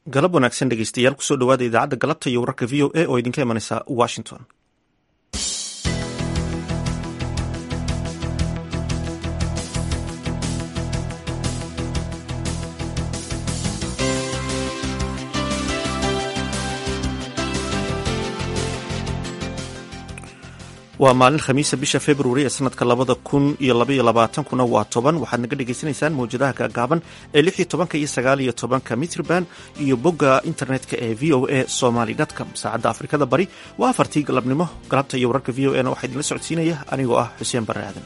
galab wanaagsan dhegeystayaal kusoo dhawaada idaacadda galabta iyo wararka v o a oo idinka imanaysa washington waa maalin khamiisa bisha februari ee sanadka labada kun iyo labaiyo labaatankuna waa toban waxaad naga dhagaysanaysaan mawjadaha gaagaaban ee lix iyo tobanka iyo sagaal iyo tobanka mitrban iyo bogga internetka ee v o a somaly com saacadda afrikada bari waa afartii galabnimo galabta iyo wararka v o a na waxaa idinla socodsiinaya anigoo ah xuseen barre aadan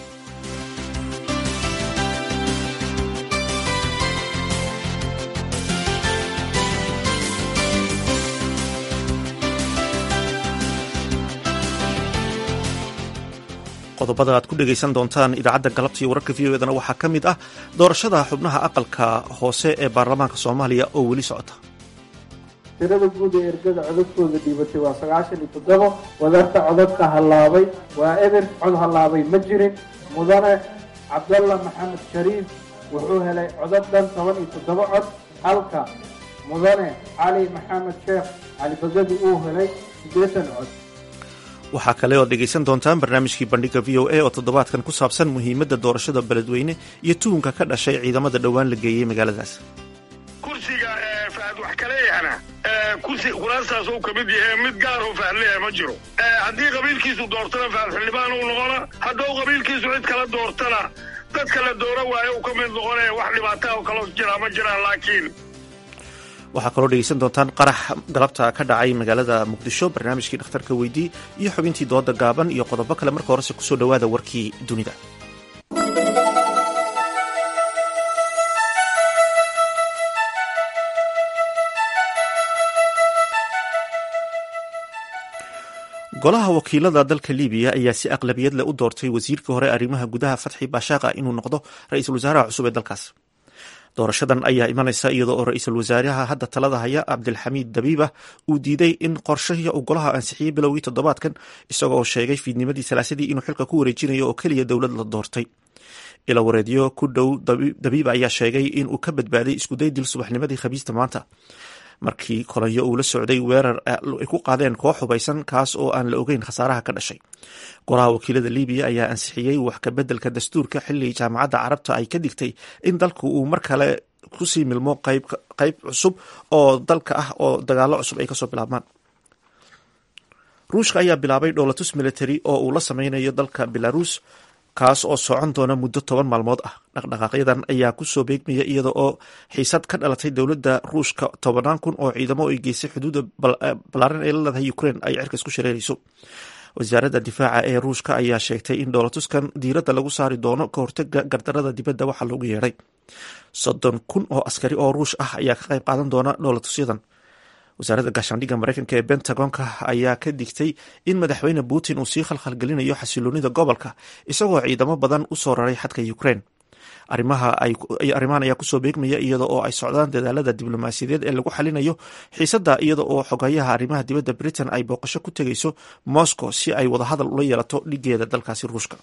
qodobada aad ku dhegaysan doontaan idaacadda galabta iyo wararka v o edana waxaa ka mid ah doorashada xubnaha aqalka hoose ee baarlamaanka soomaaliya oo weli socota tirada guud ee ergada codadkooda dhiibatay waa sagaashan iyo toddobo wadarta codadka hallaabay waa eber cod hallaabay ma jirin mudane cabdalla maxamed shariif wuxuu helay codad dhan toban iyo toddobo cod halka mudane cali maxamed sheekh cali bagadi uu helay siddeetan cod waxaa kale ood dhegaysan doontaan barnaamijkii bandhiga v o a oo toddobaadkan ku saabsan muhiimadda doorashada beledweyne iyo tuhunka ka dhashay ciidamada dhowaan la geeyey magaaladaas kursiga fahad wax kaleeyahana kursi kuraastaas uu ka mid yahay mid gaar oo fahad leeyahay ma jiro haddii qabiilkiisu doortana fahad xildhibaan uu noqona hadduu qabiilkiisu cid kala doortana dadka la doora waayo uu ka mid noqonaya wax dhibaataa oo kaloo jiraa ma jiraan laakiin waxaa kaloo dhegaysan doontaan qarax galabta ka dhacay magaalada muqdisho barnaamijkii dhakhtarka weydii iyo xubintii dooda gaaban iyo qodobo kale marka horese kusoo dhowaada warkii dunida golaha wakiilada dalka libiya ayaa si aqlabiyad leh u doortay wasiirkii hore arrimaha gudaha fatxi baashaqa inuu noqdo ra-iisul wasaaraha cusub ee dalkaas doorashadan ayaa imanaysa iyadoo oo ra-iisul wasaaraha hadda talada haya cabdilxamiid dabiiba uu diiday in qorshahii uu golaha ansixiyey bilowgii toddobaadkan isagoo oo sheegay fiidnimadii salaasadii inuu xilka ku wareejinayo oo keliya dowlad la doortay ilawareedyo ku dhow dabiiba ayaa sheegay inuu ka badbaaday iskuday dil subaxnimadii khamiista maanta markii kolanyo uu la socday weerar ay ku qaadeen koox hubaysan kaas oo aan la ogeyn khasaaraha ka dhashay golaha wakiilada libiya ayaa ansixiyey wax kabeddelka dastuurka xilli jaamacadda carabta ay ka digtay in dalku uu mar kale kusii milmo qayb cusub oo dalka ah oo dagaalo cusub ay kasoo bilaabmaan ruushka ayaa bilaabay dhowlatus military oo uu la sameynayo dalka belarus kaas oo socon doona muddo toban maalmood ah dhaqdhaqaaqyadan ayaa kusoo beegmaya iyada oo xiisad ka dhalatay dowladda ruushka tobanaan kun oo ciidamo ay geysay xuduudda balaaran ee la leedahay ukraine ay cirkas ku shareerayso wasaaradda difaaca ee ruushka ayaa sheegtay in dhowlatuskan diiradda lagu saari doono ka hortaga gardarada dibadda waxaa loogu yeedhay soddon kun oo askari oo ruush ah ayaa ka qayb qaadan doona dhowlatusyadan wasaaradda gaashaandhigga mareykanka ee bentagonka ayaa ka digtay in madaxweyne putin uu sii khalkhalgelinayo xasiloonida gobolka isagoo ciidamo badan u soo raray xadka ukraine arrimahan ayaa kusoo beegmaya iyada oo ay socdaan dadaalada diblomaasiyadeed ee lagu xalinayo xiisadda iyada oo xogayaha arrimaha dibadda britain ay booqasho ku tegayso moscow si ay wadahadal ula yeelato dhigeeda dalkaasi ruushka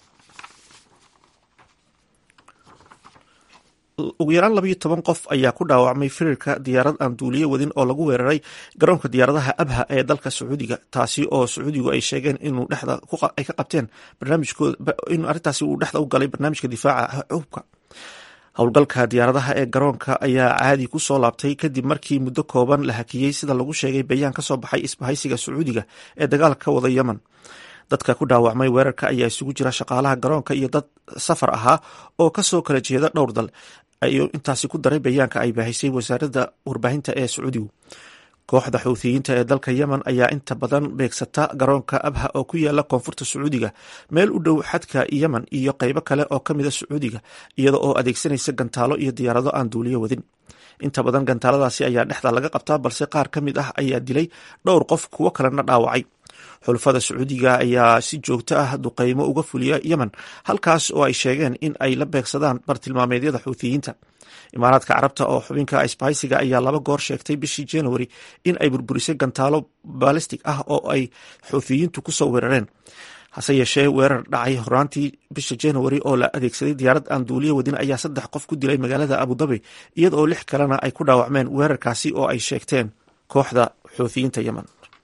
ugu yaraan labayo toban qof ayaa ku dhaawacmay firirka diyaarad aan duuliye wadin oo lagu weeraray garoonka diyaaradaha abha ee dalka sacuudiga taasi oo sacuudigu ay sheegeen inuu dhexda ay ka qabteen barnaamijkooda in arrintaasi uu dhexda u galay barnaamijka difaaca hubka howlgalka diyaaradaha ee garoonka ayaa caadi ku soo laabtay kadib markii muddo kooban la hakiyey sida lagu sheegay bayaan ka soo baxay isbahaysiga sacuudiga ee dagaalka ka wada yemen dadka ku dhaawacmay weerarka ayaa isugu jira shaqaalaha garoonka iyo dad safar ahaa oo kasoo kala jeeda dhowr dal ayuu intaasi ku daray bayaanka ay baahisay wasaaradda warbaahinta ee sacuudigu kooxda xuuthiyiinta ee dalka yemen ayaa inta badan beegsata garoonka abha oo ku yaala koonfurta sacuudiga meel u dhow xadka yemen iyo qeybo kale oo ka mida sacuudiga iyada oo adeegsanaysa gantaalo iyo diyaarado aan duuliyo wadin inta badan gantaaladaasi ayaa dhexda laga qabtaa balse qaar ka mid ah ayaa dilay dhowr qof kuwo kalena dhaawacay xulafada sacuudiga ayaa si joogto ah duqeymo uga fuliya yemen halkaas oo ay sheegeen in ay la beegsadaan bartilmaameedyada xuuthiyiinta imaaraadka carabta oo xubinka isbahaysiga ayaa laba goor sheegtay bishii january in ay burburisay gantaalo balistic ah oo ay xuuthiyiintu kusoo weerareen hase yeeshee weerar dhacay horaantii bisha januari oo la adeegsaday diyaarad aan duuliyo wadin ayaa saddex qof ku dilay magaalada abudabi iyada oo lix kalena ay ku dhaawacmeen weerarkaasi oo ay sheegteen kooxda xuuthiyiinta yemen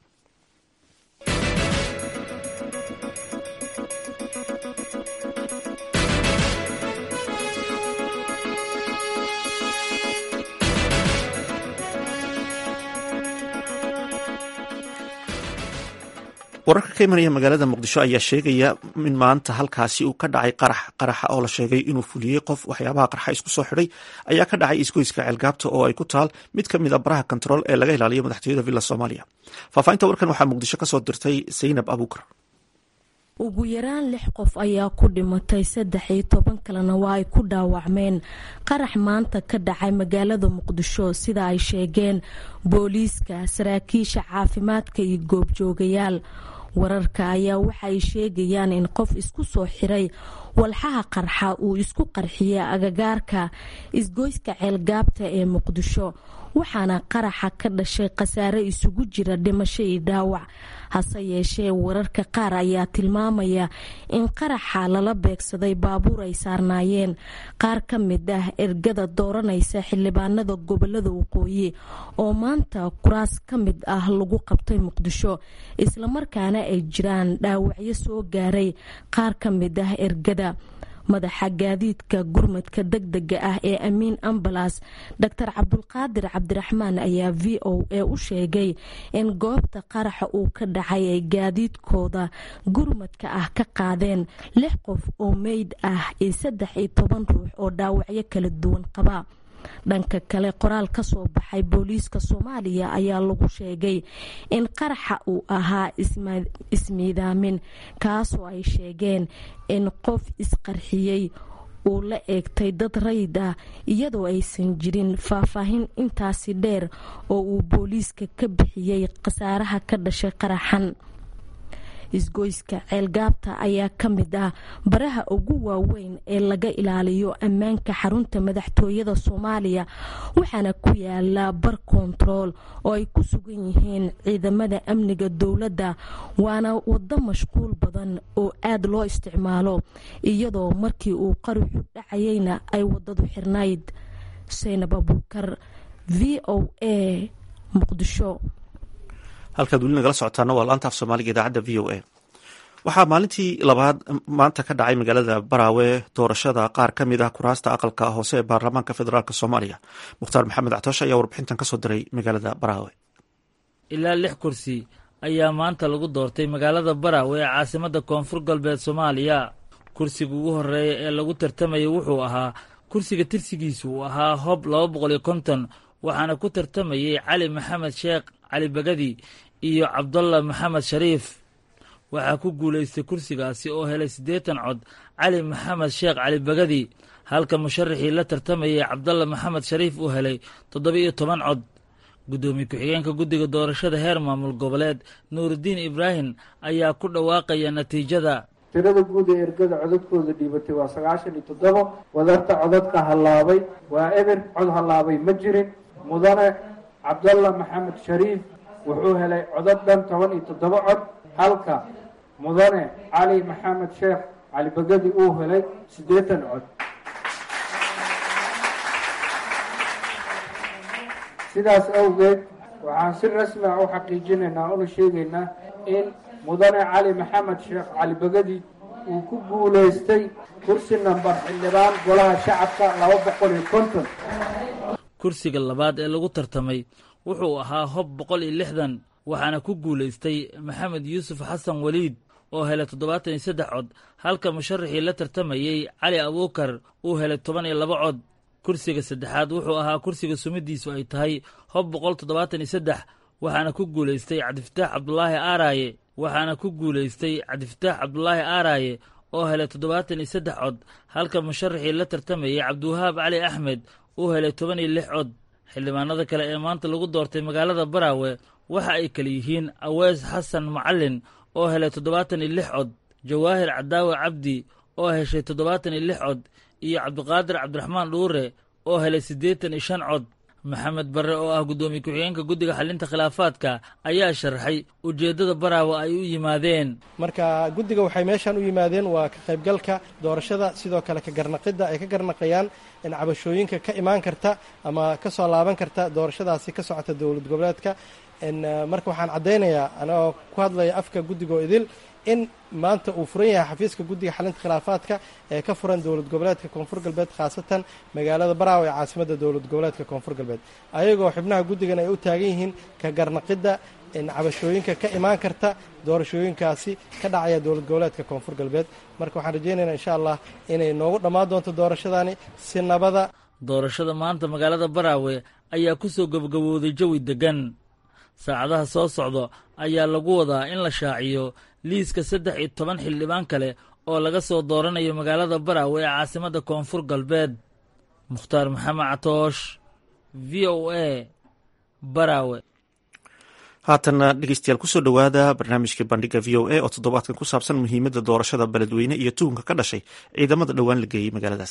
wararka ka imanaya magaalada muqdisho ayaa sheegaya in maanta halkaasi uu ka dhacay qarax qaraxa oo la sheegay inuu fuliyey qof waxyaabaha qarxa isku soo xidhay ayaa ka dhacay isgoyska ceelgaabta oo ay ku taal mid ka mid a baraha kontarool ee laga ilaaliyo madaxtooyada villa soomaaliya faahfaahinta warkan waxaa muqdisho kasoo dirtay saynab abuukar ugu yaraan lix qof ayaa ku dhimatay saddex iyo toban kalena waa ay ku dhaawacmeen qarax maanta ka dhacay magaalada muqdisho sida ay sheegeen booliiska saraakiisha caafimaadka iyo goobjoogayaal wararka ayaa waxaay sheegayaan in qof isku soo xiray walxaha qarxa uu isku qarxiyey agagaarka isgoyska ceelgaabta ee muqdisho waxaana qaraxa ka dhashay khasaare isugu jira dhimasho iyo dhaawac hase yeeshee wararka qaar ayaa tilmaamaya in qaraxa lala beegsaday baabuur ay saarnaayeen qaar ka mid ah ergada dooranaysa xildhibaanada gobolada waqooyi oo maanta kuraas ka mid ah lagu qabtay muqdisho islamarkaana ay jiraan dhaawacyo soo gaaray qaar ka mid ah ergada madaxa gaadiidka gurmadka degdega ah ee amiin ambalas doctor cabdulqaadir cabdiraxmaan ayaa v o a u sheegay in goobta qaraxa uu ka dhacay ay gaadiidkooda gurmadka ah ka qaadeen lix qof oo meyd ah iyo saddex iyo toban ruux oo dhaawacyo kala duwan qaba dhanka kale qoraal ka soo baxay booliiska soomaaliya ayaa lagu sheegay in qaraxa uu ahaa ismiidaamin kaasoo ay sheegeen in qof isqarxiyey uu la eegtay dad rayid ah iyadoo aysan jirin faahfaahin intaasi dheer oo uu booliiska ka bixiyey khasaaraha ka dhashay qaraxan isgoyska ceelgaabta ayaa ka mid ah baraha ugu waaweyn ee laga ilaaliyo ammaanka xarunta madaxtooyada soomaaliya waxaana ku yaala bar kontarool oo ay ku sugan yihiin ciidamada amniga dowladda waana wado mashquul badan oo aad loo isticmaalo iyadoo markii uu qaruxu dhacayeyna ay wadadu xirnayd saynab abuukar v o a muqdisho halkaad weli nagala socotaana waa laanta af soomaaliga idaacadda v o a waxaa maalintii labaad maanta ka dhacay magaalada baraawe doorashada qaar ka mid ah kuraasta aqalka hoose ee baarlamaanka federaalk soomaaliya mukhtaar maxamed actoosh ayaa warbixintan kasoo diray magaalada baraawe ilaa lix kursi ayaa maanta lagu doortay magaalada baraawe ee caasimadda koonfur galbeed soomaaliya kursiga ugu horeeya ee lagu tartamayay wuxuu ahaa kursiga tirsigiisu uu ahaa hob laba boqol iyo konton waxaana ku tartamayey cali maxamed sheekh cali bagadi iyo cabdalla maxamed shariif waxaa ku guulaystay kursigaasi oo helay siddeetan cod cali maxamed sheekh cali bagadi halka musharaxii la tartamayay cabdalla maxamed shariif uu helay toddoba-iyo toban cod guddoomiye ku-xigeenka guddiga doorashada heer maamul goboleed nuurudiin ibraahim ayaa ku dhawaaqaya natiijada tirada guud ee ergada codadkooda dhiibatay waa sagaashan iyo toddoba wadarta codadka hallaabay waa eber cod hallaabay ma jirin mudane cabdalla maxamed shariif wuxuu helay codad dhan toban iyo toddoba cod halka mudane cali maxamed sheekh cali bagadi uu helay siddeetan cod sidaas awgeed waxaan si rasmi ah u xaqiijinaynaa una sheegaynaa in mudane cali maxamed sheekh cali bagadi uu ku guulaystay kursi nambar xildhibaan golaha shacabka laba boqol iyo konton kursiga labaad ee lagu tartamay wuxuu ahaa hob boqol iyo lixdan waxaana ku guulaystay maxamed yuusuf xasan weliid oo helay toddobaatan iyo saddex cod halka musharaxii la tartamayey cali abuukar uu helay toban iyo laba cod kursiga saddexaad wuxuu ahaa kursiga sumidiisu ay tahay hob boqol toddobaatan iyo saddex waxaana ku guulaystay cabdifataax cabdulaahi aaraaye waxaana ku guulaystay cabdifataax cabdulaahi aaraaye oo helay toddobaatan iyo saddex cod halka musharaxii la tartamayey cabdiwahaab cali axmed uu helay toban iyo lix cod xildhibaanada kale ee maanta lagu doortay magaalada baraawe waxa ay kale yihiin awees xasan macalin oo helay toddobaatan iyo lix cod jawaahir cadaawe cabdi oo heshay toddobaatan iyo lix cod iyo cabdiqaadir cabdiraxmaan dhuure oo helay siddeetan iyo shan cod maxamed barre oo ah guddoomiye ku-xigeenka guddiga xalinta khilaafaadka ayaa sharaxay ujeeddada baraawe ay u yimaadeen marka guddiga waxay meeshaan u yimaadeen waa ka qaybgalka doorashada sidoo kale ka garnaqidda ay ka garnaqayaan in cabashooyinka ka imaan karta ama ka soo laaban karta doorashadaasi ka socota dowlad goboleedka marka waxaan caddaynayaa anagoo ku hadlaya afka guddigoo idil in maanta uu furan yahay xafiiska guddiga xalinta khilaafaadka ee ka furan dowlad goboleedka koonfur galbeed khaasatan magaalada baraawe ee caasimadda dowlad goboleedka koonfur galbeed ayagoo xubnaha guddigan ay u taagan yihiin ka garnaqidda in cabashooyinka ka imaan karta doorashooyinkaasi ka dhacaya dowlad goboleedka koonfur galbeed marka waxaan rajaynaynaa insha allah inay noogu dhammaan doonto doorashadani si nabada doorashada maanta magaalada baraawe ayaa ku soo gabagabowday jawi deggan saacadaha soo socda ayaa lagu wadaa in la shaaciyo liiska saddex iyo toban xildhibaan kale oo laga soo dooranayo magaalada baraawe ee caasimadda koonfur galbeed mukhtaar maxamed catoosh v o a baraawe haatanna dhegeystayaal kusoo dhowaada barnaamijkai bandhiga v o a oo toddobaadkan ku saabsan muhiimadda doorashada beledweyne iyo tuhunka ka dhashay ciidamada dhowaan la geeyey magaaladaas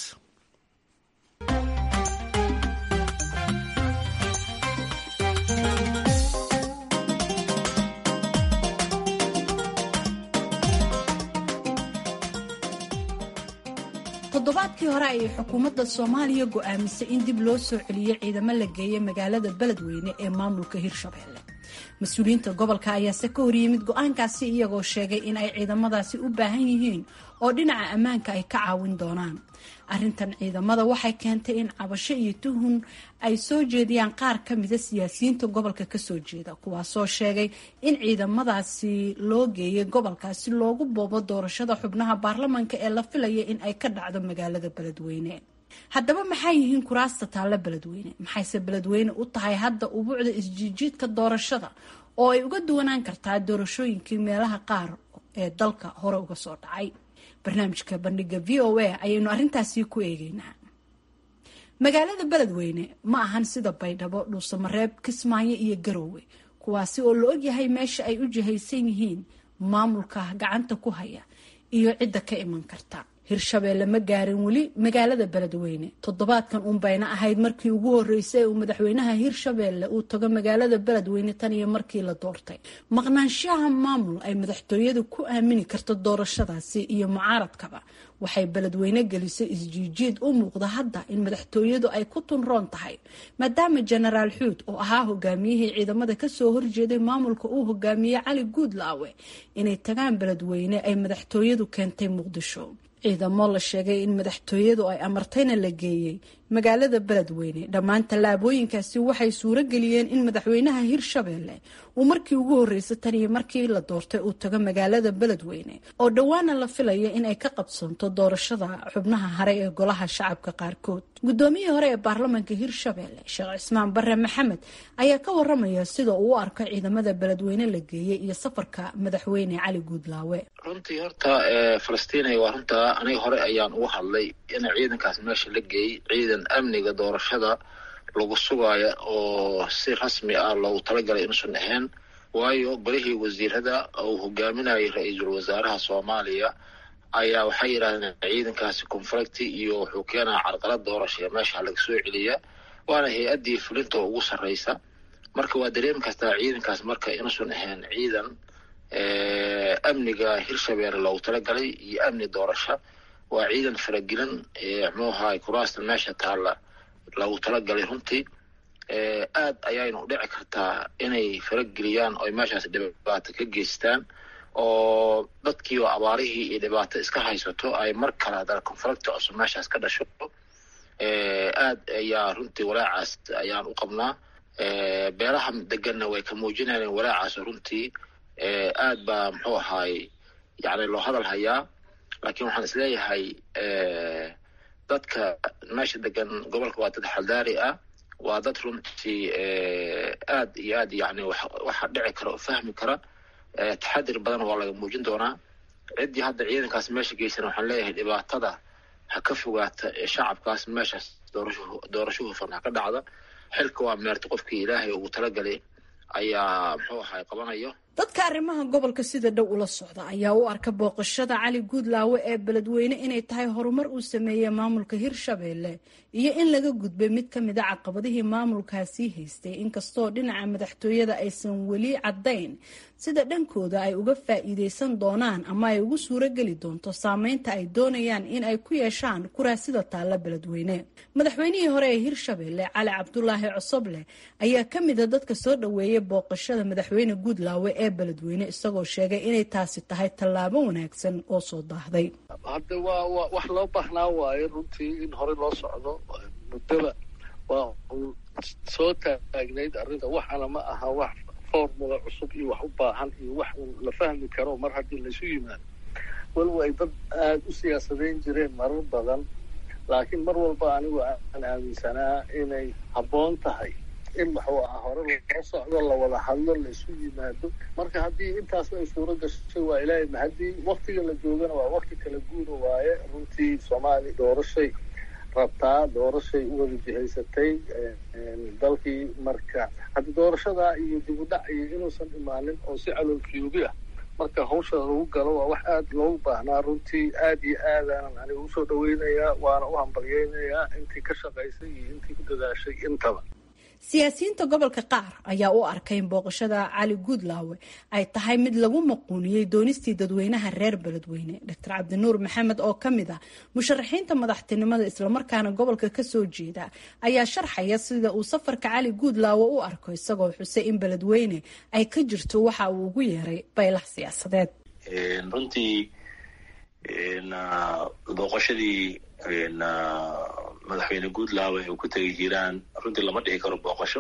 toddobaadkii hore ayay xukuumadda soomaaliya go'aamisay in dib loo soo celiyo ciidamo la geeya magaalada beledweyne ee maamulka hirshabelle mas-uuliyiinta gobolka ayaase ka horyimid go-aankaasi iyagoo sheegay in ay ciidamadaasi u baahan yihiin oo dhinaca ammaanka ay ka caawin doonaan arrintan ciidamada waxay keentay in cabasho iyo tuhun ay soo jeediyaan qaar ka mida siyaasiyiinta gobolka kasoo jeeda kuwaasoo sheegay in ciidamadaasi loo geeyay gobolkaasi loogu boobo doorashada xubnaha baarlamanka ee la filaya in ay ka dhacdo magaalada beledweyne haddaba maxay yihiin kuraasta taalla beledweyne maxayse beledweyne u tahay hadda ubuucda isjiijiidka doorashada oo ay uga duwanaan kartaa doorashooyinkii meelaha qaar ee dalka hore uga soo dhacay barnaamijka bandhiga v o a ayaynu arrintaasi ku eegeynaa magaalada beledweyne ma ahan sida baydhabo dhuusamareeb kismaayo iyo garoowe kuwaasi oo la ogyahay meesha ay u jihaysan yihiin maamulka gacanta ku haya iyo cidda ka iman karta hirshabeelle ma gaarin weli magaalada beledweyne toddobaadkan unbayna ahayd markii ugu horeysay ee uu madaxweynaha hirshabeelle uu tago magaalada beledweyne tan iyo markii la doortay maqnaanshaha maamul ay madaxtooyadu ku aamini karto doorashadaasi iyo mucaaradkaba waxay beledweyne gelisay isjiijiid u muuqda hadda in madaxtooyadu ay ku tunroon tahay maadaama jenaraal xuud oo ahaa hogaamiyihii ciidamada kasoo horjeeday maamulka uu hogaamiyey cali guudlaawe inay tagaan beledweyne ay madaxtooyadu keentay muqdisho ciidamo la sheegay in madaxtooyadu ay amartayna la geeyey magaalada beledweyne dhammaan tallaabooyinkaasi waxay suuro geliyeen in madaxweynaha hirshabeelle uu markii ugu horreysay tan iyo markii la doortay uu tago magaalada beledweyne oo dhowaana la filaya in ay ka qabsanto doorashada xubnaha hare ee golaha shacabka qaarkood guddoomiyihii hore ee baarlamanka hirshabeelle sheekh cismaan bare maxamed ayaa ka waramaya sida uu u arko ciidamada beledweyne la geeyey iyo safarka madaxweyne cali guudlaawe runtii horta falastiin waa runtaa aniga hore ayaan ugu hadlay in ciidankaas meesha la geeyey ciidan amniga doorashada lagu sugaayo oo si rasmi ah loogu talagalay inuusan ahayn waayo golihii wasiirada uu hogaaminayay ra-iisul wasaaraha soomaaliya ayaa waxay yidhahdeen ciidankaasi conflicti iyo wuxuu keenaa carqalad doorashaya meesha laga soo celiya waana hay-addii fulinta ugu sarreysa marka waa dareemi kartaa ciidankaas marka inuusan ahayn ciidan amniga hirshabeelle loogu talagalay iyo amni doorasho waa ciidan faragelin muxuu ahaay kuraasta meesha taalla loogu talagalay runtii aad ayayna u dhici kartaa inay farageliyaan oo meeshaas dhibaato ka geystaan oo dadkii oo abaarihii iyo dhibaato iska haysato ay mar kale haddana conflicti cusub meeshaas ka dhasho aad ayaa runtii walaacaas ayaan u qabnaa beelaha deganna way ka muujinayeen walaacaas runtii aad baa muxuu ahaay yani loo hadal hayaa laakiin waxaan isleeyahay dadka meesha degan gobolka waa dad xaldaari ah waa dad runtii aad iyo aad yani waxa dhici kara oo fahmi kara taxadir badan waa laga muujin doonaa ciddii hadda ciidankaas meesha geysan waxaan leeyahay dhibaatada ha ka fogaata ee shacabkaas meeshaas doorasho doorasho hufan ha ka dhacda xilka waa meerta qofkii ilaahay ugu talagalay ayaa muxuu ahay qabanayo dadka arrimaha gobolka sida dhow ula socda ayaa u arka booqashada cali guudlaawe ee beledweyne inay tahay horumar uu sameeyey maamulka hirshabeelle iyo in laga gudbay mid ka mid a caqabadihii maamulkaasii haystay inkastoo dhinaca madaxtooyada aysan weli caddayn sida dhankooda ay uga faa'iideysan doonaan ama ay ugu suurogeli doonto saameynta ay doonayaan in ay ku yeeshaan kuraasida taalla beledweyne madaxweynihii hore ee hirshabeelle cali cabdulaahi cosoble ayaa ka mida dadka soo dhoweeyay booqashada madaxweyne guudlaawe ee beledweyne isagoo sheegay inay taasi tahay tallaabo wanaagsan oo soo daahday hadda waa wa wax loo baahnaa waayo runtii in horey loo socdo muddaba waa soo taagnayd arrinta waxaana ma aha wax formula cusub iyo wax u baahan iyo wax la fahmi karo mar haddii laysu yimaado walow ay dad aada u siyaasadeyn jireen marar badan laakiin mar walba anigu aan aaminsanaa inay habboon tahay in waxuu ahaa hore loo socdo lawada hadlo laisu yimaado marka haddii intaasba ay suuro gashay waa ilaahay ma haddii waktiga la joogana waa wakti kala guura waaye runtii soomaaliya doorashay rabtaa doorashay u wada jihaysatay dalkii marka haddi doorashadaa iyo dib u dhac iyo inuusan imaanin oo si caloolfiyoobi ah marka hawsha lagu galo waa wax aada loogu baahnaa runtii aad iyo aadaanan aniga usoo dhaweynayaa waana u hambalyeynayaa intii ka shaqaysay iyo intii ku dadaashay intaba siyaasiyiinta gobolka qaar ayaa u arkay in booqashada cali guudlaawe ay tahay mid lagu maquuniyey doonistii dadweynaha reer beledweyne doctor cabdinuur maxamed oo ka mid ah musharaxiinta madaxtinimada islamarkaana gobolka kasoo jeeda ayaa sharxaya sida uu safarka cali guudlaawe u arko isagoo xusay in beledweyne ay ka jirto waxa uu ugu yeeray baylah siyaasadeed runtii booqashadii madaxweyne guudlaawe uu ku tegay hiiraan runtii lama dhihi karo booqasho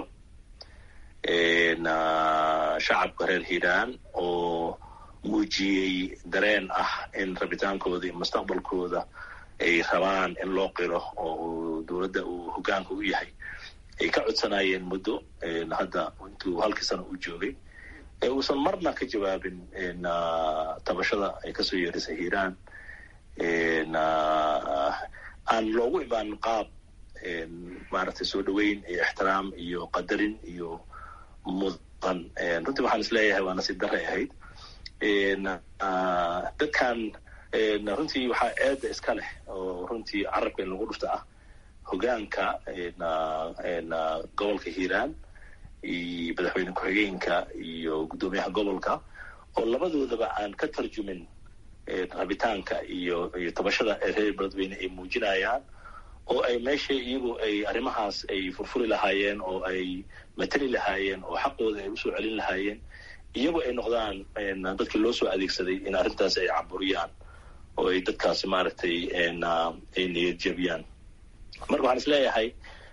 shacabka reer hiiraan oo muujiyey dareen ah in rabitaankooda iyo mustaqbalkooda ay rabaan in loo qiro oo dowladda uu hogaanka u yahay ay ka codsanayeen muddo hadda intuu halkii sano u joogay ee uusan marna ka jawaabin tabashada ay kasoo yeerisay hiiraan aan loogu imaanin qaab maaragtay soo dhoweyn iyo ixtiraam iyo qadarin iyo mudan runtii waxaan isleeyahay waa nasiib daray ahayd dadkan runtii waxaa eedda iska leh oo runtii carabka in lagu dhufta ah hogaanka gobolka hiiraan iyo madaxweyne ku-xigeenka iyo guddoomiyaha gobolka oo labadoodaba aan ka tarjumin rabitaanka iyo iyo tabashada ee reer beledweyne ay muujinayaan oo ay meesha iyagu ay arrimahaas ay furfuri lahaayeen oo ay matali lahaayeen oo xaqooda ay usoo celin lahaayeen iyagu ay noqdaan dadkii loo soo adeegsaday in arrintaas ay caburiyaan oo ay dadkaasi maaragtay ay niyad jabiyaan marka waxaan is leeyahay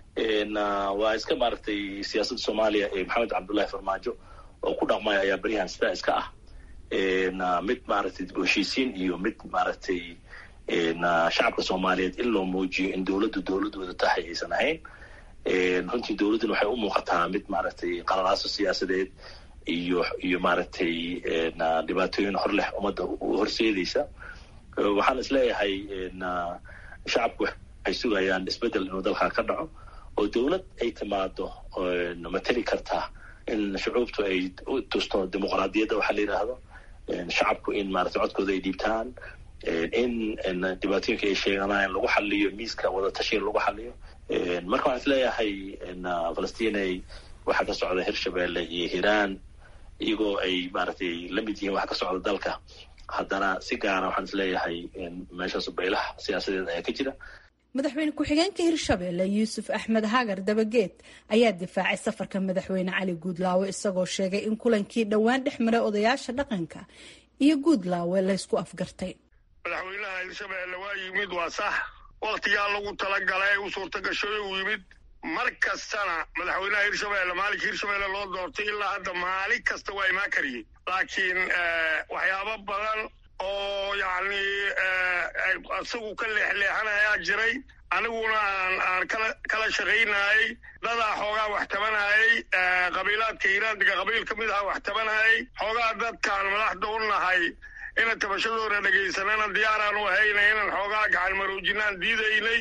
waa iska maaragtay siyaasadda soomaaliya ee maxamed cabdullahi farmaajo oo ku dhaqmaya ayaa beryahan sidaa iska ah mid maaragtay dib u heshiisiin iyo mid maaragtay shacabka soomaaliyeed in loo muujiyo in dowladdu dowladooda tahay aysan ahayn runtii dowladduna waxay u muuqataa mid maaragtay qalalaaso siyaasadeed iyo iyo maaragtay dhibaatooyin hor leh ummadda horseedaysa waxaan is leeyahay shacabku waxay sugayaan isbeddel inuu dalkaa ka dhaco oo dowlad ay timaado mateli karta in shucuubtu ay u tusto dimuqraadiyadda waxaa la yidhaahdo shacabku in maaragtay codkooda ay dhiibtaan in dhibaatooyinka ay sheeganayaan lagu xaliyo miiska wadatashiga lagu xaliyo marka waxaan is leeyahay falastinay waxaa ka socda hirshabelle iyo hiiraan iyagoo ay maaragtay la mid yihiin waxa ka socda dalka haddana si gaara waxaan is leeyahay meeshaas baylaha siyaasadeed ayaa ka jira madaxweyne ku-xigeenka hirshabeelle yuusuf axmed hagar dabageed ayaa difaacay safarka madaxweyne cali guudlaawe isagoo sheegay in kulankii dhowaan dhex maray odayaasha dhaqanka iyo guudlaawe laysku afgartay madaxweynaha hirshabeelle waa yimid waa sax wakhtigaa lagu talagalay u suurtagashoy uu yimid mar kastana madaxweynaha hirshabeelle maalinka hirshabeelle loo doortay ilaa hadda maalin kasta waa imaan kariyey laakiin waxyaabo badan oo yacni isagu ka leexleexanayaa jiray aniguna aan aan kala kala shaqaynayay dadaa xoogaa wax tabanayay qabiilaadka hiiraandiga qabiil ka mid aha wax tabanayay xoogaa dadkaan madaxda u nahay ina tabashadooda dhegaysanana diyaaraan u ahayna inaan xoogaa gacan maroojinaan diidaynay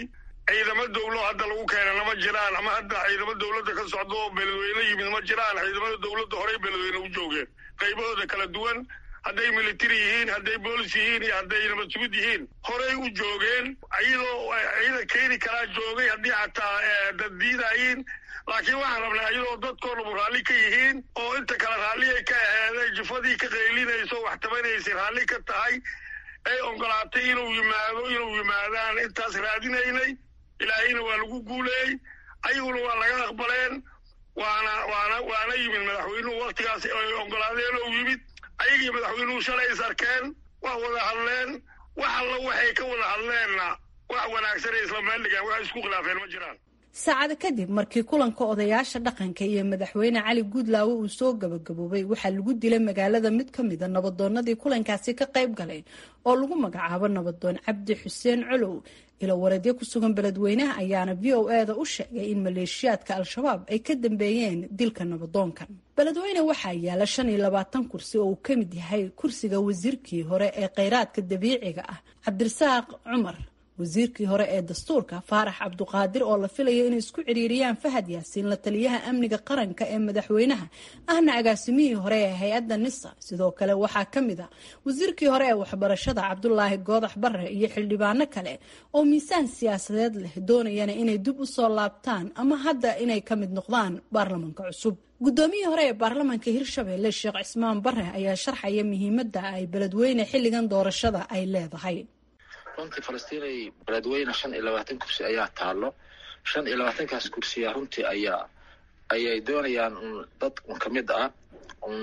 ciidamo dawlo hadda lagu keenana ma jiraan ama hadda ciidamo dawladda ka socda oo beledweyne yimid ma jiraan ciidamada dawladda horey beledweyne u joogeen qaybahooda kala duwan hadday military yihiin hadday boolis yihiin iyo hadday nabad sugid yihiin horey u joogeen iyadoo ciidan keeni karaa joogay haddii xataa dad diidayiin laakiin waxaan rabnaa iyadoo dadkoo dhamu raalli ka yihiin oo inta kale raalli ay ka aheeday jufadii ka qaylinayso wax tabanaysay raalli ka tahay ay ogolaatay inuu yimaado inuu yimaadaan intaas raadinaynay ilaahayna waa lagu guuleeyey ayaguna waa laga aqbaleen waana waana waana yimid madaxweynuhu waktigaas ay ogolaadeen oo yimid ayagii madaxweynuhu shalay is arkeen waa wada hadleen wax alla waxay ka wada hadleenna wax wanaagsan ay isla meel dhigaan wax isku khilaafeen ma jiraan saacado kadib markii kulanka odayaasha dhaqanka iyo madaxweyne cali guudlaawe uu soo gabagaboobay waxaa lagu dilay magaalada mid ka mida nabadoonadii kulankaasi ka qayb galay oo lagu magacaabo nabadoon cabdi xuseen colow ilo wareedyo ku sugan beledweynaha ayaana v o e da u sheegay in maleeshiyaadka al-shabaab ay ka dambeeyeen dilka nabadoonkan beledweyne waxaa yaala shan iyo labaatan kursi oo uu ka mid yahay kursiga wasiirkii hore ee kheyraadka dabiiciga ah cabdirasaaq cumar wasiirkii hore ee dastuurka faarax cabduqaadir oo la filayo inay isku ciriiriyaan fahad yaasiin la taliyaha amniga qaranka ee madaxweynaha ahna agaasimihii hore ee hay-adda nisa sidoo kale waxaa ka mid a wasiirkii hore ee waxbarashada cabdulaahi goodax bare iyo xildhibaano kale oo miisaan siyaasadeed leh doonayana inay dib u soo laabtaan ama hadda inay ka mid noqdaan baarlamanka cusub guddoomiyihii hore ee baarlamanka hirshabelle sheekh cismaan bare ayaa sharxaya muhiimadda ay beledweyne xilligan doorashada ay leedahay runtii falastiinay beledweyne shan iyo labaatan kursi ayaa taalo shan iyo labaatankaas kursiya runtii ayaa ayay doonayaan un dad un ka mid ah un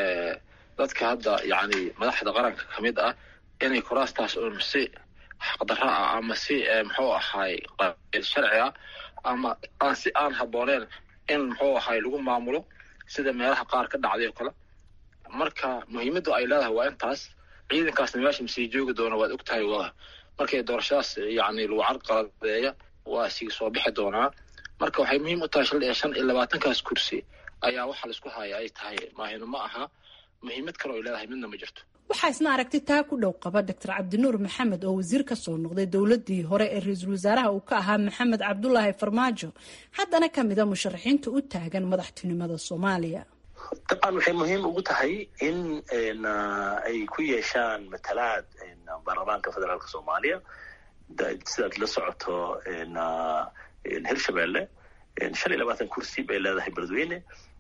dadka hadda yacni madaxda qaranka ka mid ah inay kuraastaas un si xaqdarra ah ama si muxuu ahaay sharci ah ama aan si aan habbooneen in muxuu ahaay lagu maamulo sida meelaha qaar ka dhacday oo kale marka muhiimaddu ay leedahay waa intaas ciidankaasna meesha masii joogi doona waad og tahay waa markay doorashadaas yacni lagu carqaladeeya waa sii soo bixi doonaa marka waxay muhiim u tahay shal iyo shan iyo labaatankaas kursi ayaa waxa laisku haya ay tahay maahino ma aha muhiimad kale oy leedahay midna ma jirto waxaa isna aragti taa ku dhow qaba doctor cabdinuur maxamed oo wasiir ka soo noqday dowladii hore ee ra-iisul wasaaraha uu ka ahaa maxamed cabdulaahi farmaajo haddana ka mida musharaxiinta u taagan madaxtinimada soomaaliya dabcan waxay muhiim ugu tahay in ay ku yeeshaan matalaad baarlamaanka federaalka soomaaliya sidaad la socoto hirshabelle shan iyo labaatan kursi bay leedahay beledweyne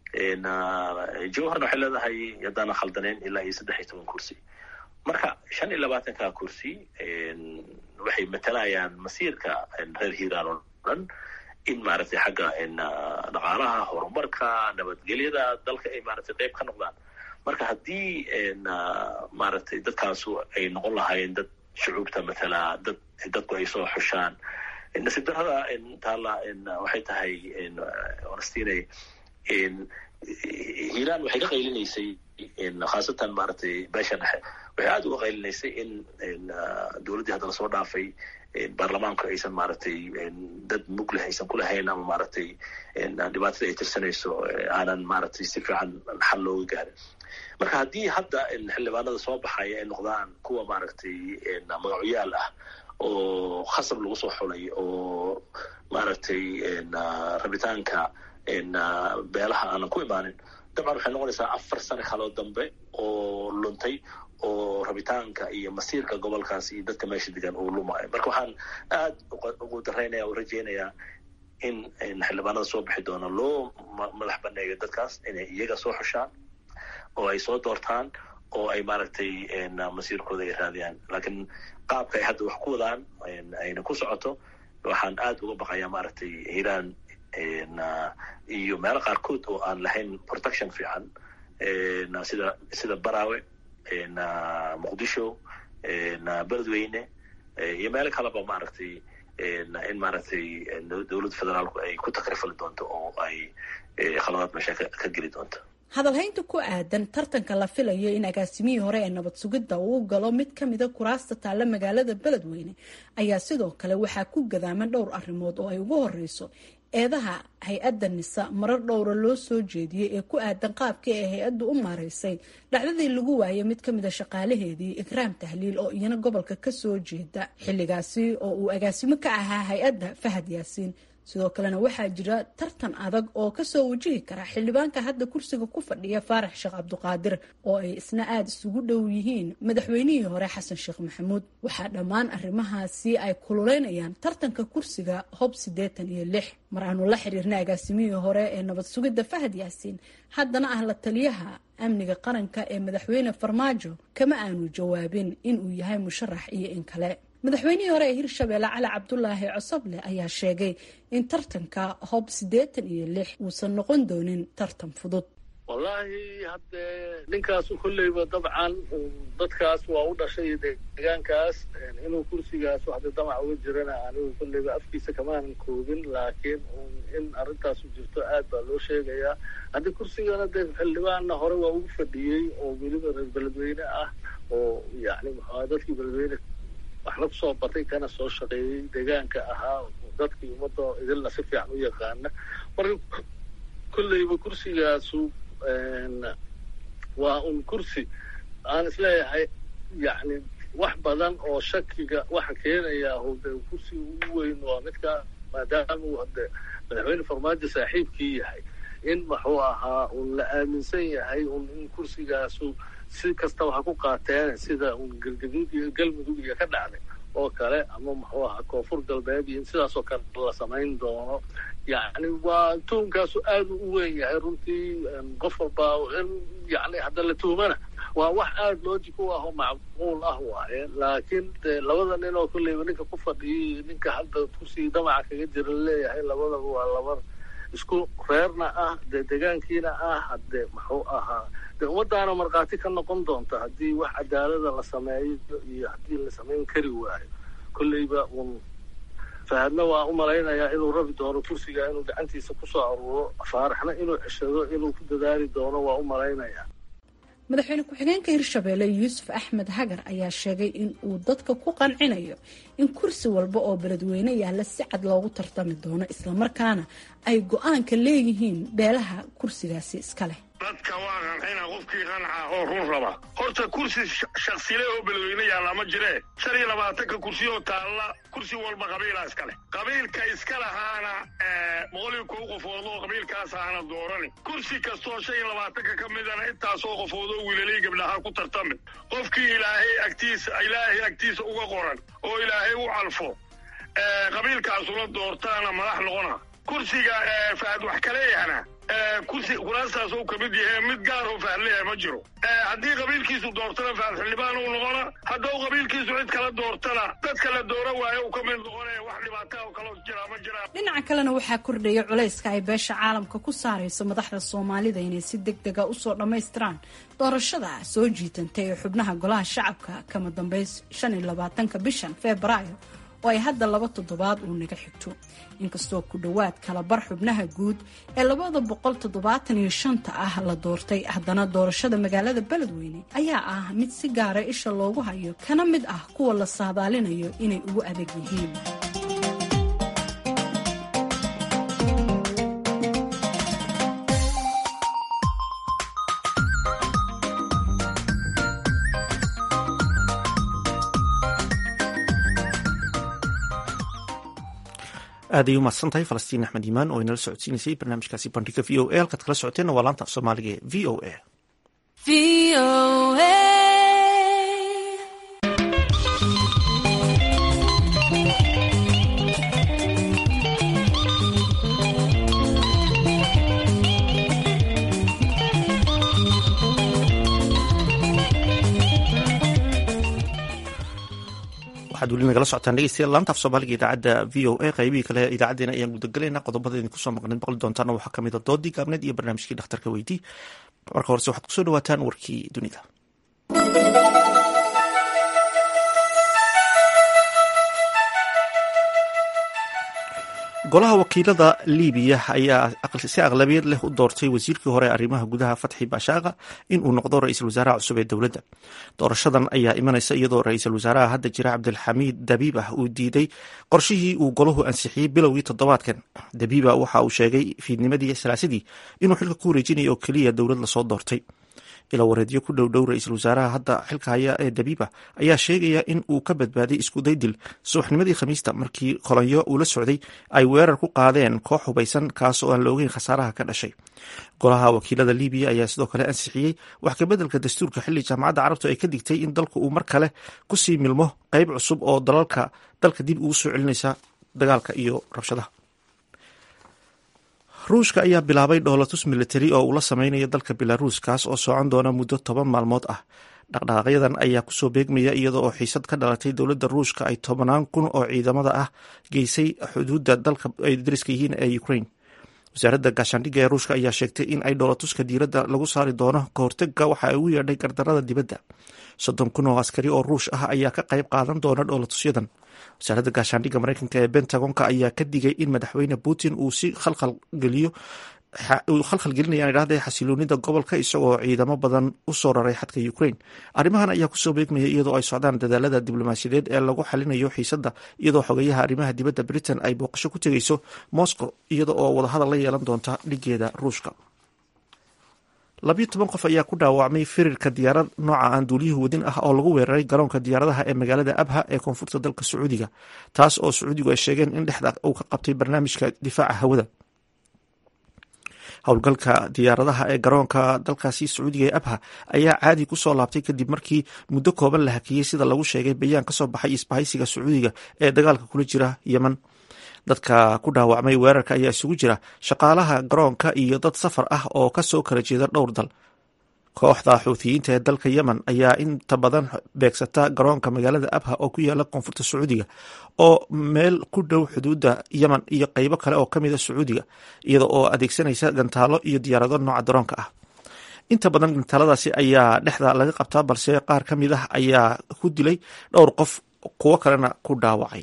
jowharna waxay leedahay haddaana khaldaneyn ilaa iyo saddex iyo toban kursi marka shan iyo labaatanka kursi waxay matalayaan masiirka reer hiiraan oo dhan in maaragtay xagga dhaqaalaha horumarka nabadgelyada dalka ay maaragtay qayb ka noqdaan marka haddii maaragtay dadkaasu ay noqon lahaayeen dad shucuubta matala dad dadku ay soo xushaan nasiib darrada taalla waxay tahay honestinay hiiraan waxay ka qaylinaysay khaasatan maaragtay beesha dhexe waxay aada uga qaylinaysay in dowladdii hadda lasoo dhaafay baarlamaanku aysan maaragtay dad mug leh aysan kulahayn ama maaragtay dhibaatada ay tirsanayso aanan maaragtay si fiican xal looga gaarin marka haddii hadda xildhibaanada soo baxaya ay noqdaan kuwa maaragtay magacoyaal ah oo khasab lagu soo xulay oo maaragtay rabitaanka beelaha aanan ku imaanin dabcan waxay noqonaysaa afar sano kaloo dambe oo luntay oo rabitaanka iyo masiirka gobolkaas iyo dadka meesha degan uu lumaayo marka waxaan aad ugu daraynaya u rajaynayaa in xildhibaanada soo bixi doona loo madax baneeyo dadkaas inay iyaga soo xushaan oo ay soo doortaan oo ay maaragtay masiirkooda ay raadiyaan laakiin qaabka ay hadda wax ku wadaan ayna ku socoto waxaan aad uga baqayaa maaragtay hiiraan iyo meelo qaarkood oo aan lahayn protection fiican sida sida barawe muqdisho beledweyne iyo meelo kaleba maaragtay in maaragtay dowladda federaalku ay ku takrifali doonto oo ay khaladaad meesha ka geli doonto hadalhaynta ku aadan tartanka la filayo in agaasimihii hore ee nabad sugidda uu galo mid ka mida kuraasta taalla magaalada beledweyne ayaa sidoo kale waxaa ku gadaaman dhowr arrimood oo ay ugu horeyso eedaha hay-adda nisa marar dhowra loo soo jeediyey ee ku aadan qaabkii ay hay-addu u maaraysay dhacdadii lagu waayay mid ka mida shaqaalaheedii ikraam tahliil oo iyana gobolka kasoo jeeda xilligaasi oo uu agaasimo ka ahaa hay-adda fahad yaasiin sidoo kalena waxaa jira tartan adag oo kasoo wajihi kara xildhibaanka hadda kursiga ku fadhiya faarax sheekh cabduqaadir oo ay isna aada isugu dhow yihiin madaxweynihii hore xasan sheekh maxamuud waxaa dhammaan arrimahaasi ay kululeynayaan tartanka kursiga hob siddeetan iyo lix mar aanu la xiriirnay agaasimihii hore ee nabad sugidda fahad yaasiin haddana ah la taliyaha amniga qaranka ee madaxweyne farmaajo kama aanu jawaabin inuu yahay musharax iyo in kale madaxweynihii hore ee hirshabeelle cali cabdulaahi cosoble ayaa sheegay in tartanka hob siddeetan iyo lix uusan noqon doonin tartan fudud wallaahi haddee ninkaasu kolleyba dabcan dadkaas waa u dhashay deegaankaas inuu kursigaas waxda damac uga jirana anigu kolleyba afkiisa kamaanan koobin laakiin in arrintaasu jirto aad baa loo sheegayaa haddii kursigana dee xildhibaanna hore waa ugu fadhiyey oo weliba reer beledweyne ah oo yacni maxaa dadkii beledweyne waxna kusoo batay kana soo shaqeeyey deegaanka ahaa dadkii ummadda idilna si fiican u yaqaana marka kolleyba kursigaasu waa un kursi aan isleeyahay yacni wax badan oo shakiga waxa keenaya hode kursiga ugu weyn waa midka maadaama uu hade madaxweyne farmaajo saaxiibkii yahay in muxuu ahaa un la aaminsan yahay un in kursigaasu si kastaba ha ku qaateen sida un galgaduud iyo galmudug iyo ka dhacday oo kale ama muxuu ahaa koonfur galbeed iyo in sidaasoo kale la samayn doono yacni waa tuunkaasu aada u weyn yahay runtii qof walbaa in yacni hadda la tuumana waa wax aada logic u ah oo macquul ah waaye laakiin de labada nin oo kolleyba ninka ku fadhiyay ninka hadda kursigii damaca kaga jira laleeyahay labadaba waa laba isku reerna ah dee deegaankiina ah hadde muxuu ahaa dee ummadaana markhaati ka noqon doonta haddii wax cadaalada la sameeyo iyo haddii la samayn kari waayo kolleyba un fahadna waa u malaynayaa inuu rabi doono kursiga inuu gacantiisa kusoo aruuro faaraxna inuu ceshado inuu ku dadaali doono waa u malaynayaa madaxweyne ku-xigeenka hirshabeelle yuusuf axmed hagar ayaa sheegay in uu dadka ku qancinayo in kursi walba oo beledweyne yaalla si cad loogu tartami doono islamarkaana ay go-aanka leeyihiin beelaha kursigaasi iska leh dadka waa qancina qofkii qanca oo run raba horta kursi shaksile oo beledweyne yaalla ma jiree shan iyo labaatanka kursi oo taalla kursi walba qabiilaa iska leh qabiilka iska lahaana boqol iyo kow qofood oo qabiilkaas ahana doorani kursi kastoo shan iyo labaatanka ka midana intaasoo qofood oo wiilalay gabdhaha ku tartami qofkii ilaahay agtiisa ilaahay agtiisa uga qoran oo ilaahay u calfo qabiilkaasuna doortaana madax noqona kursiga fahad wax kaleeyahana kursi kuraastaas uu kamid yahay mid gaar oo fahadleeyahay ma jiro haddii qabiilkiisu doortana fahad xildhibaan uu noqona hadduu qabiilkiisu cid kala doortana dadka la doora waayo uu ka mid noqonaya wax dhibaata oo kaloo jira ma jiraan dhinaca kalena waxaa kordhaya culayska ay beesha caalamka ku saarayso madaxda soomaalida inay si deg dega usoo dhammaystiraan doorashada soo jiitantay ee xubnaha golaha shacabka kama dambeys shan iyo labaatanka bishan febraayo oo ay hadda laba toddobaad uu naga xigto inkastoo ku dhowaad kala bar xubnaha guud ee labada boqol toddobaatan iyo shanta ah la doortay haddana doorashada magaalada beledweyne ayaa ah mid si gaara isha loogu hayo kana mid ah kuwa la saadaalinayo inay ugu adag yihiin aaday u mahadsan tahay falastiin axmed iimaan oo inala socodsiinaysay barnaamijkaasi bandhiga v o a halkaad kala socoteenna waa laanta af soomaaliga ee v o a waxaad weli nagala socotaan dhegeystayaal laanta af soomaaliga idaacadda v o a qaybihii kale idaacadeena ayaan gudagalaynaa qodobada idin kusoo maqnayd boqli doontaana waxaa kamid a doodii gaabneed iyo barnaamijkii dhakhtarka weydii marka horese waxaad kusoo dhawaataan warkii dunida golaha wakiilada libiya ayaa si aqlabiyad leh u doortay wasiirkii hore arrimaha gudaha fatxi baashaaqa inuu noqdo ra-iisul wasaaraha cusub ee dowladda doorashadan ayaa imanaysa iyadoo ra-iisul wasaaraha hadda jira cabdilxamiid dabiibah uu diiday qorshihii uu golahu ansixiyey bilowgii toddobaadkan dabiiba waxa uu sheegay fiidnimadii salaasadii inuu xilka ku wareejinayo oo keliya dowlad lasoo doortay ila wareedyo ku dhowdhow ra-iisul wasaaraha hadda xilka haya ee dabiiba ayaa sheegaya in uu ka badbaaday iskudaydil subaxnimadii khamiista markii kolonyo uu la socday ay weerar ku qaadeen koox hubaysan kaas oo aan la ogeyn khasaaraha ka dhashay golaha wakiilada libiya ayaa sidoo kale ansixiyey wax kabeddelka dastuurka xilli jaamacadda carabtu ay ka digtay in dalku uu mar kale kusii milmo qeyb cusub oo dalalka dalka dib ugu soo celinaysa dagaalka iyo rabshadaha ruushka ayaa bilaabay dhoolatus militari oo uu la sameynayo dalka belaruus kaas oo socon doona muddo toban maalmood ah dhaqdhaqaaqyadan ayaa kusoo beegmaya iyada oo xiisad ka dhalatay dowladda ruushka ay tobanaan kun oo ciidamada ah geysay xuduudda dalka ay dariska yihiin ee ukraine wasaaradda gaashaandhigga ee ruushka ayaa sheegtay in ay dhoolatuska diiradda lagu saari doono ka hortega waxa ay ugu yeedhay gardarada dibadda soddon kun oo askari oo ruush ah ayaa ka qayb qaadan doona dhoolatusyadan wasaaradda gaashaandhigga mareykanka ee bentagonka ayaa ka digay in madaxweyne putin uu si khalkhalgeliyo uu khalkhal gelinayaan idhahda xasiloonida gobolka isagoo ciidamo badan u soo raray xadka ukraine arrimahan ayaa kusoo beegmaya iyadoo ay socdaan dadaalada diblomaasiyadeed ee lagu xalinayo xiisadda iyadoo xogeyaha arrimaha dibadda britain ay booqasho ku tegeyso moscow iyada oo wadahadal la yeelan doonta dhigeeda ruushka labiyo toban qof ayaa ku dhaawacmay firirka diyaarad nooca aan duuliyuhu wadin ah oo lagu weeraray garoonka diyaaradaha ee magaalada abha ee koonfurta dalka sacuudiga taas oo sacuudigu ay sheegeen in dhexda uu ka qabtay barnaamijka difaaca hawada howlgalka diyaaradaha ee garoonka dalkaasi sacuudiga ee abha ayaa caadi kusoo laabtay kadib markii muddo kooban la hakiyey sida lagu sheegay bayaan kasoo baxay isbahaysiga sacuudiga ee dagaalka kula jira yemen dadka ku dhaawacmay weerarka ayaa isugu jira shaqaalaha garoonka iyo dad safar ah oo kasoo kala jeeda dhowr dal kooxda xuuthiyiinta ee dalka yemen ayaa inta badan beegsata garoonka magaalada abha oo ku yaala koonfurta sacuudiga oo meel ku dhow xuduudda yemen iyo qeybo kale oo kamida sacuudiga iyada oo adeegsanaysa gantaalo iyo diyaarado nooca daroonka ah inta badan gantaaladaasi ayaa dhexda laga qabtaa balse qaar ka mid ah ayaa ku dilay dhowr qof kuwo kalena ku dhaawacay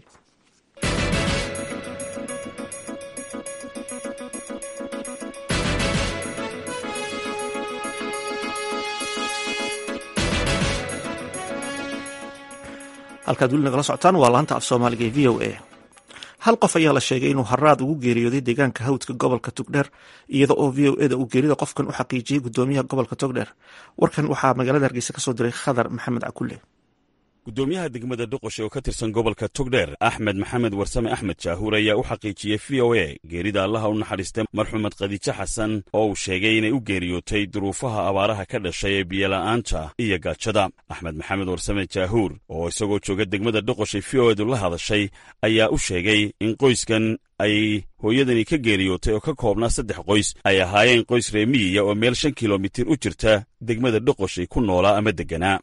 halkaad weli nagala socotaan waa laanta af soomaaliga ee v o a hal qof ayaa la sheegay inuu haraad ugu geeriyooday deegaanka hawdka gobolka togdheer iyada oo v o eda uu geerida qofkan u xaqiijiyey gudoomiyaha gobolka togdheer warkan waxaa magaalada hargeysa kasoo diray khadar maxamed cakulle gudoomiyaha degmada doqoshe oo ka tirsan gobolka togdheer axmed maxamed warsame axmed jaahuur ayaa u xaqiijiyey v o a geerida allaha u naxariistay marxumed khadiijo xasan oo uu sheegay inay u geeriyootay duruufaha abaaraha ka dhashay ee biyola'aanta iyo gaajada axmed maxamed warsame jaahuur oo isagoo jooga degmada doqoshe v o edu la hadashay ayaa u sheegay in qoyskan ay hooyadani ka geeriyootay oo ka koobnaa saddex qoys ay ahaayeen qoys reemiyiya oo meel shan kilomitir u jirta degmada dhoqoshay ku noolaa ama deganaa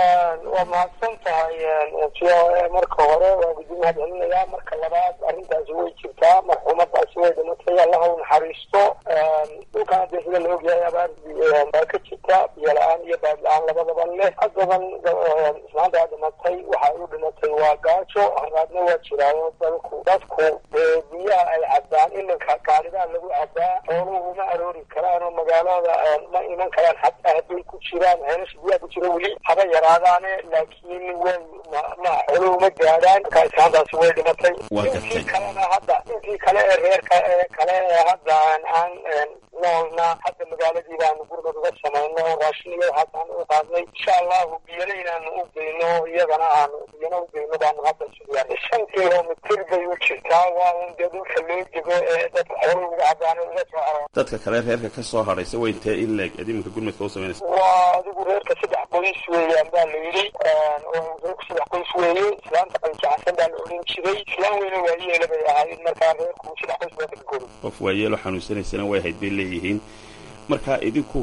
waa mahadsan tahay v o a marka hore waa gudi mahadcelinayaa marka labaad arrintaasi way jirtaa marxuumadaasi way dhimatay allaha u naxariisto dhulkan hadee sida la ogyahay abaar baa ka jirta biyo la-aan iyo baad la-aan labadaba leh haddaban ismaantaa dhimatay waxa ay u dhimatay waa gaajo haraadna waa jiraayo dalku dadku biyaha ay cabaan iminka gaalidaa lagu cabaa xooluhu ma aroori karaan oo magaalada ma iman karaan xataa hadday ku jiraan ceelasha biyaha ku jira weli haba yaraadaane laakiin way ma xooluhu ma gaadhaan marka islaantaasi way dhimatay intii kalena hadda intii kale ee reerka ee kale ee hadda aan noolna hadda magaaladii baanu gurmad uga samayno raashin iyo waxaasaan u qaadnay insha allahu biyana inaanu u geyno iyagana aanu biyana u geyno baanu hadda sugiyaan shan kilomitir bay u jirtaa waa un dee dhulka loo dego ee dadka xooluhu uga cabaan uga soo haro dadka kale reerka ka soo hadhaysa way intee in leeg ad iminka gurmadka u samaynaysa waa adigu reerka saddex qoys weeyaan baa la yidhi reerku saddex qoys weeye islaanta qaljacsan baa la odhan jiray islaan weyne waa yeela bay ahayd markaa reerku saddex qoys baa ka goray qof waayeelo xanuunsanaysana way hayd bay leeyihiin marka idinku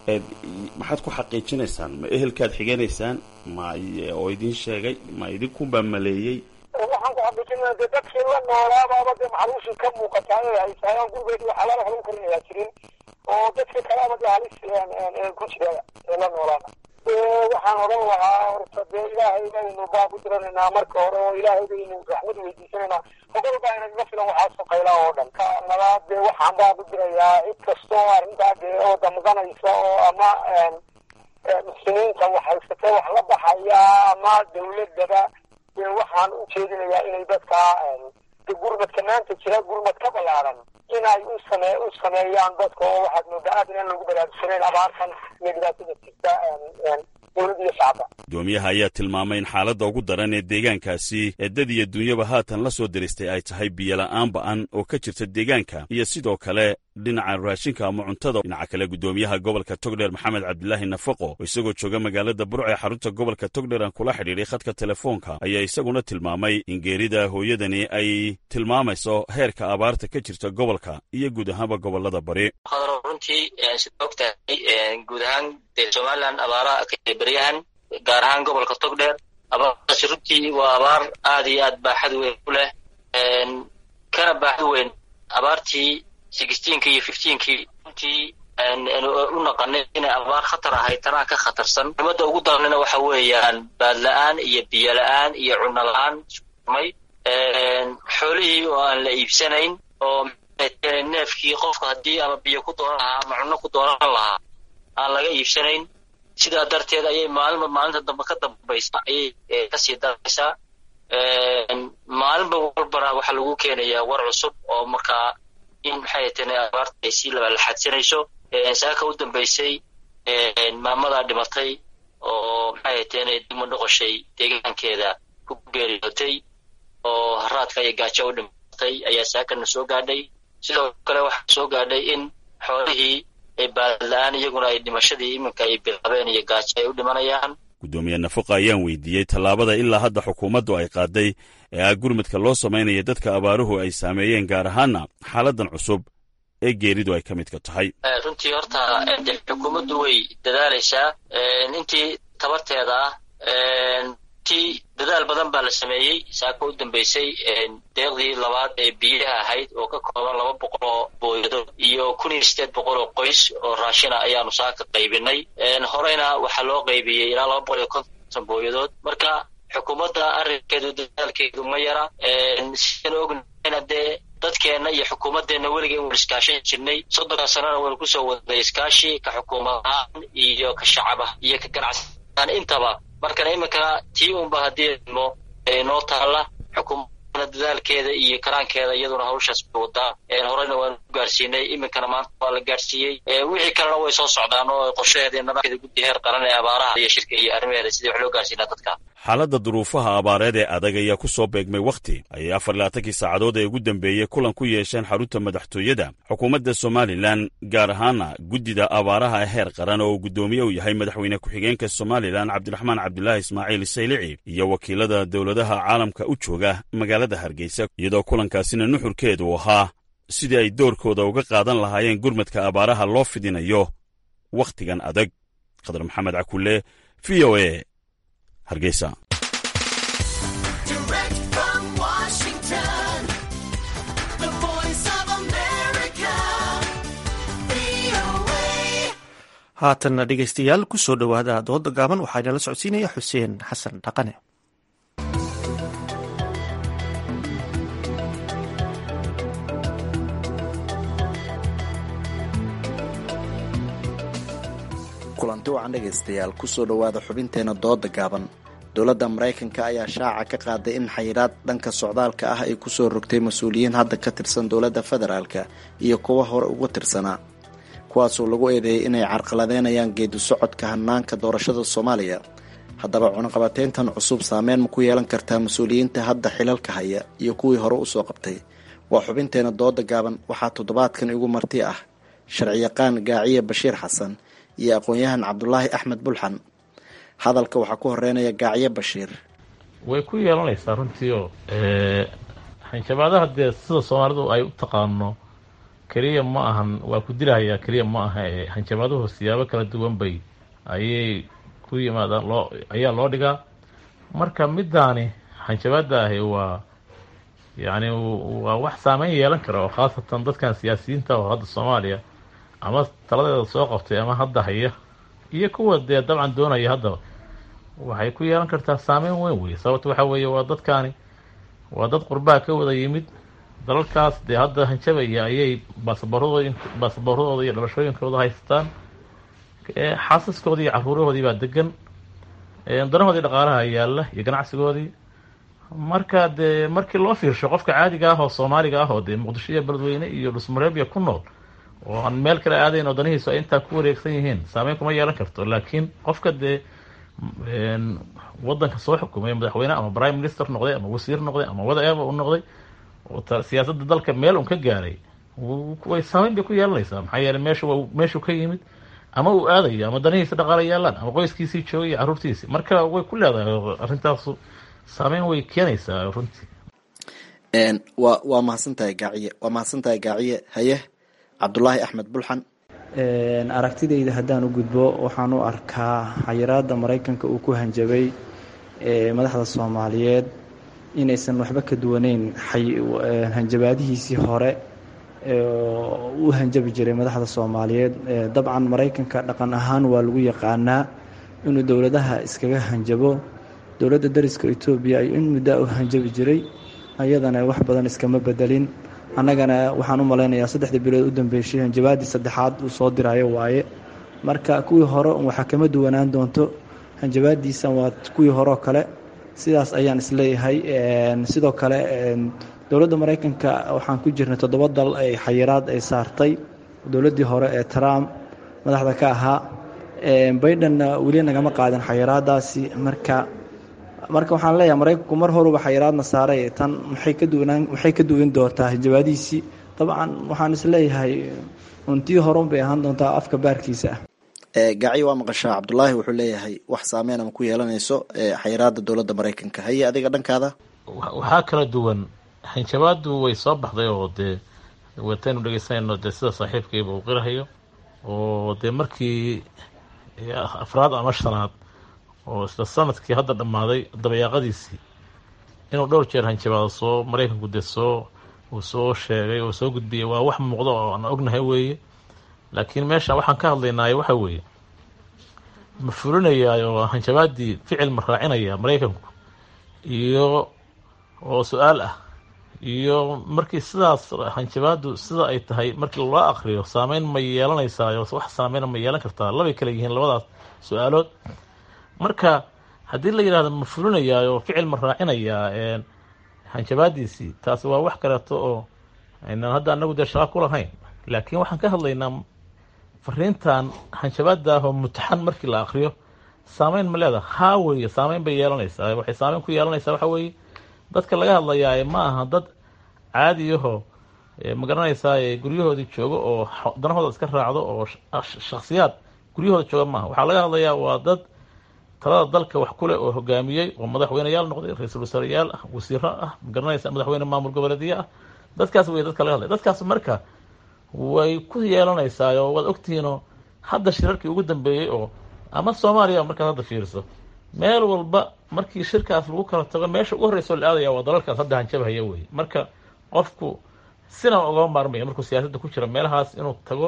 maxaad ku xaqiijinaysaan ma ehelkaad xiganaysaan ma oo idin sheegay ma idinkunbaa maleeyey waxaan ku xaqiijinaa de dadkii la noolaabaaba dee maxaluushii ka muuqataa ay haysaayan gurigeedi waxaa lala waxba u karinayaa jirin oo dadkii kalaaba dee halis ku jira ee la noolaana waxaan odhan lahaa horta dee ilaahay baynu baab u diranaynaa marka hore oo ilaahay baynu raxmad weydiisanaynaa ogol baa inagaga filan waxaasoo qaylaa oo dhan ka nabaad dee waxaan baab u dirayaa cid kasta oo arrintaa dee oo damqanaysa oo ama muslimiinta wax haysatee wax la baxaya ama dawladaba dee waxaan u jeedinayaa inay dadka de gurmadka maanta jira gurmad ka ballaaran inay u same u sameeyaan dadka oo waxaad moodaa aad inaan lagu baraarugsanayn abaartan iyo dhibaatada jirta dowladda iyo shacabka gudoomiyaha ayaa tilmaamay in xaaladda ugu daran ee deegaankaasi ee dad iyo dunyaba haatan la soo diristay ay tahay biyola'aan ba'an oo ka jirta deegaanka iyo sidoo kale dhinaca raashinka ama cuntada dhinaca kale gudoomiyaha gobolka togdheer maxamed cabdilaahi nafaqo oo isagoo jooga magaalada burc ee xarunta gobolka togdheer aan kula xidhiidhay khadka telefoonka ayaa isaguna tilmaamay in geerida hooyadani ay tilmaamayso heerka abaarta ka jirta gobolka iyo guud ahaanba gobolada bari runtii sida og tahay guud ahaan dee somalilan abaaraha beryahan gaar ahaan gobolka togdheer abaartaasi runtii waa abaar aad iyo aad baaxad weyn ku leh kana baaxad weyn abaartii sixteenki iyo fifteenkii runtii u naqanay inay abaar khatar ahayd tanaa ka khatarsan muhimadda ugu daranina waxa weeyaan baadla-aan iyo biyo la-aan iyo cunno la-aan may xoolihii oo aan la iibsanayn oo neefkii qofka haddii ama biyo ku doonan lahaa ama cunno ku doonan lahaa aan laga iibsanayn sidaa darteed ayay maalinba maalinta dambe ka dambaysa ayay kasii daraysaa maalinba walbana waxaa lagu keenayaa war cusub oo markaa in maxay tana abaarta ay sii labalaxadsanayso saaka u dambaysay maamadaa dhimatay oo maxay tana dima noqoshay deegaankeeda ku geeriyootay oo haraadka iyo gaajo u dhimatay ayaa saakana soo gaadhay sidoo kale waxaa soo gaadhay in xoolihii ay baadla-aan iyaguna ay dhimashadii iminka ay bilaabeen iyo gaajo ay u dhimanayaan gudoomiye nafaqa ayaan weydiiyey tallaabada ilaa hadda xukuumaddu ay qaaday ee ah gurmadka loo samaynaya dadka abaaruhu ay saameeyeen gaar ahaana xaaladan cusub ee geeridu ay ka midka tahay runtii horta xukuumaddu way dadaalaysaa intii tabarteeda ah ti dadaal badan baa la sameeyey saaka u dambaysay deeqdii labaad ee biyaha ahayd oo ka kooban laba boqol oo booyadood iyo kun iyo sideed boqol oo qoys oo raashina ayaanu saaka qaybinay horeyna waxaa loo qaybiyey ilaa laba boqol iyo konton booyadood marka xukuumadda arrinkeedu dadaalkeedu ma yara sidaan ognahayna dee dadkeenna iyo xukuumaddeenna weliga in wal iskaashan jirnay soddonka sanana waynu kusoo waday iskaashi ka xukuumad ahaan iyo ka shacaba iyo ka ganacsiaan intaba markana iminkana tii unba haddii mo noo taalla xukuumadna dadaalkeeda iyo karaankeeda iyaduna hawshaas bay wadaa horeyna waanu ku gaarsiinay iminkana maanta waa la gaarsiiyey wixii kalena way soo socdaan oo qorshaheeda iyo nidaamkeeda guddi heer qaran ee abaaraha iyo shirka iyo arrimaheeda sidii wax loo gaarsiinaa dadka xaaladda duruufaha abaareed ee adag ayaa ku soo beegmay wakhti ayay afar labaatankii saacadood ee ugu dambeeyey kulan ku yeesheen xarunta madaxtooyada xukuumadda somalilan gaar ahaana guddida abaaraha ee heer qaran oo uu guddoomiye u yahay madaxweyne ku-xigeenka somalilan cabdiraxmaan cabdilaahi ismaaciil saylici iyo wakiilada dowladaha caalamka u jooga magaalada hargeysa iyadoo kulankaasina nuxurkeedu ahaa sidii ay doorkooda uga qaadan lahaayeen gurmadka abaaraha loo fidinayo wakhtigan adag khadar maxamed cakulle v o e hargeysa haatanna dhegaystayaal ku soo dhowaada dooda gaaban waxaa inala socodsiinaya xuseen xasan dhaqane kulanti wacan dhegaystayaal kusoo dhowaada xubinteena dooda gaaban dowladda maraykanka ayaa shaaca ka qaaday in xayiraad dhanka socdaalka ah ay kusoo rogtay mas-uuliyiin hadda ka tirsan dowladda federaalka iyo kuwa hore uga tirsanaa kuwaasoo lagu eedeeyay inay carqaladeynayaan geedi socodka hanaanka doorashada soomaaliya haddaba cunaqabateyntan cusub saameyn ma ku yeelan kartaa mas-uuliyiinta hadda xilalka haya iyo kuwii hore usoo qabtay waa xubinteena dooda gaaban waxaa toddobaadkan igu marti ah sharciyaqaan gaaciye bashiir xasan iyo aqoon-yahan cabdulaahi axmed bulxan hadalka waxaa ku horeynaya gaacyo bashiir way ku yeelanaysaa runtii oo xanshabaadaha dee sida soomaalidu ay u taqaano keliya ma ahan waa ku dilahayaa keliya ma aha ee xanshabaaduhu siyaabo kala duwan bay ayay ku yimaadaan loo ayaa loo dhigaa marka middaani xanshabaada ahi waa yacni waa wax saameyn yeelan kara oo khaasatan dadkan siyaasiyiinta oo hadda soomaaliya ama taladeeda soo qabtay ama hadda haya iyo kuwa dee dabcan doonaya haddaba waxay ku yeelan kartaa saameyn weyn wey sababto waxa weeye waa dadkaani waa dad qurbaha ka wada yimid dalalkaas dee hadda hanjabaya ayay baasaboorradooda baasaboorradooda iyo dhalashooyinkooda haystaan xaasaskoodii iyo caruurahoodii baa degan danahoodii dhaqaalaha yaalla iyo ganacsigoodii marka dee markii loo fiirsho qofka caadiga ah oo soomaaliga ah oo dee muqdisho iyo beledweyne iyo dhusmareebya ku nool oo aan meel kale aadayn oo danihiisu ay intaa ku wareegsan yihiin saameyn kuma yeelan karto laakiin qofka dee wadanka soo xukumay madaxweyne ama prime minister noqday ama wasiir noqday ama whatever u noqday siyaasadda dalka meel un ka gaaray way saameyn bay ku yeelanaysaa maxaa yeeley meeshu waa meeshuu ka yimid ama uu aadayo ama danihiisa dhaqaala yaalaan ama qoyskiisii joogay iyo carruurtiisii marka way ku leedahay arrintaasu saameyn way keenaysaa runtii wa waa mahadsantahay gaaciye waa mahadsantahay gaaciye haye cabdulaahi axmed bulxan aragtidayda haddaan u gudbo waxaan u arkaa xayiraadda maraykanka uu ku hanjabay madaxda soomaaliyeed inaysan waxba ka duwaneyn hanjabaadihiisii hore u hanjabi jiray madaxda soomaaliyeed dabcan maraykanka dhaqan ahaan waa lagu yaqaanaa inuu dowladaha iskaga hanjabo dowladda dariska etoobiya ay in muddaa u hanjabi jiray ayadana wax badan iskama bedelin annagana waxaan u malaynayaa saddexdii bilood u dambeysay hanjabaadii saddexaad uu soo dirayo waaye marka kuwii hore waxaa kama duwanaan doonto hanjabaadiisa waa kuwii horeoo kale sidaas ayaan isleeyahay sidoo kale dowladda maraykanka waxaan ku jirnay toddoba dal ay xayiraad ay saartay dowladdii hore ee trump madaxda ka ahaa baidenna weli nagama qaadin xayiraadaasi marka marka waxaan leeyahay maraykanku mar horuba xayiraadna saaray tan maxay ka duwanaan maxay ka duwan doontaa hanjabaadihiisii dabcan waxaan isleeyahay untii horun bay ahaan doontaa afka baarkiisa ah gaaciyo waa maqashaa cabdulaahi wuxuu leeyahay wax saameyn ama ku yeelanayso xayiraada dowladda maraykanka haye adiga dhankaada waxaa kala duwan hanjabaadu way soo baxday oo dee wataynu dhegeysanayno dee sida saaxiibkayba uu qirahayo oo dee markii afraad ama shanaad oo isla sanadkii hadda dhammaaday dabayaaqadiisii inuu dhowr jeer hanjabaado soo maraykanku dee soo uu soo sheegay oo soo gudbiyay waa wax muuqdo oo aan ognahay weeye laakiin meesha waxaan ka hadlaynaayo waxa weeye ma fulinayaa oo hanjabaadii ficil ma raacinaya maraykanku iyo oo su-aal ah iyo markii sidaas hanjabaadu sida ay tahay markii loo akriyo saameyn ma yeelanaysaa wax saameyn ma yeelan kartaa labay kale yihiin labadaas su-aalood marka haddii la yidhahdo ma fulinayaa oo ficil ma raacinayaa hanjabaadiisii taasi waa wax kaleeto oo aynaan hadda anagu dee shaqa ku lahayn laakiin waxaan ka hadlaynaa fariintan hanjabaada ah oo mutaxan markii la akriyo saameyn ma leedaha haa weeye saameyn bay yeelanaysaa waxay saameyn ku yeelanaysaa waxa weeye dadka laga hadlayaa ma aha dad caadiyaho ma garanaysaa guryahoodii joogo oo danahooda iska raacdo oo shaksiyaad guryahooda jooga maaha waxaa laga hadlayaa waa dad talada dalka wax kuleh oo hogaamiyey oo madaxweyneyaal noqday ra-iisul wasaareyaal ah wasiiro ah ma garanaysa madaxweyne maamul goboleedyo ah dadkaas wey dadka laga hadlaya dadkaas marka way ku yeelanaysaa oo waad ogtihiinoo hadda shirarkii ugu dambeeyey oo ama soomaaliya markaad hadda fiiriso meel walba markii shirkaas lagu kala tago meesha ugu horreysoo la aadaya waa dalalkaas hadda hanjabahaya wey marka qofku sina ugama maarmaya markuu siyaasadda ku jira meelahaas inuu tago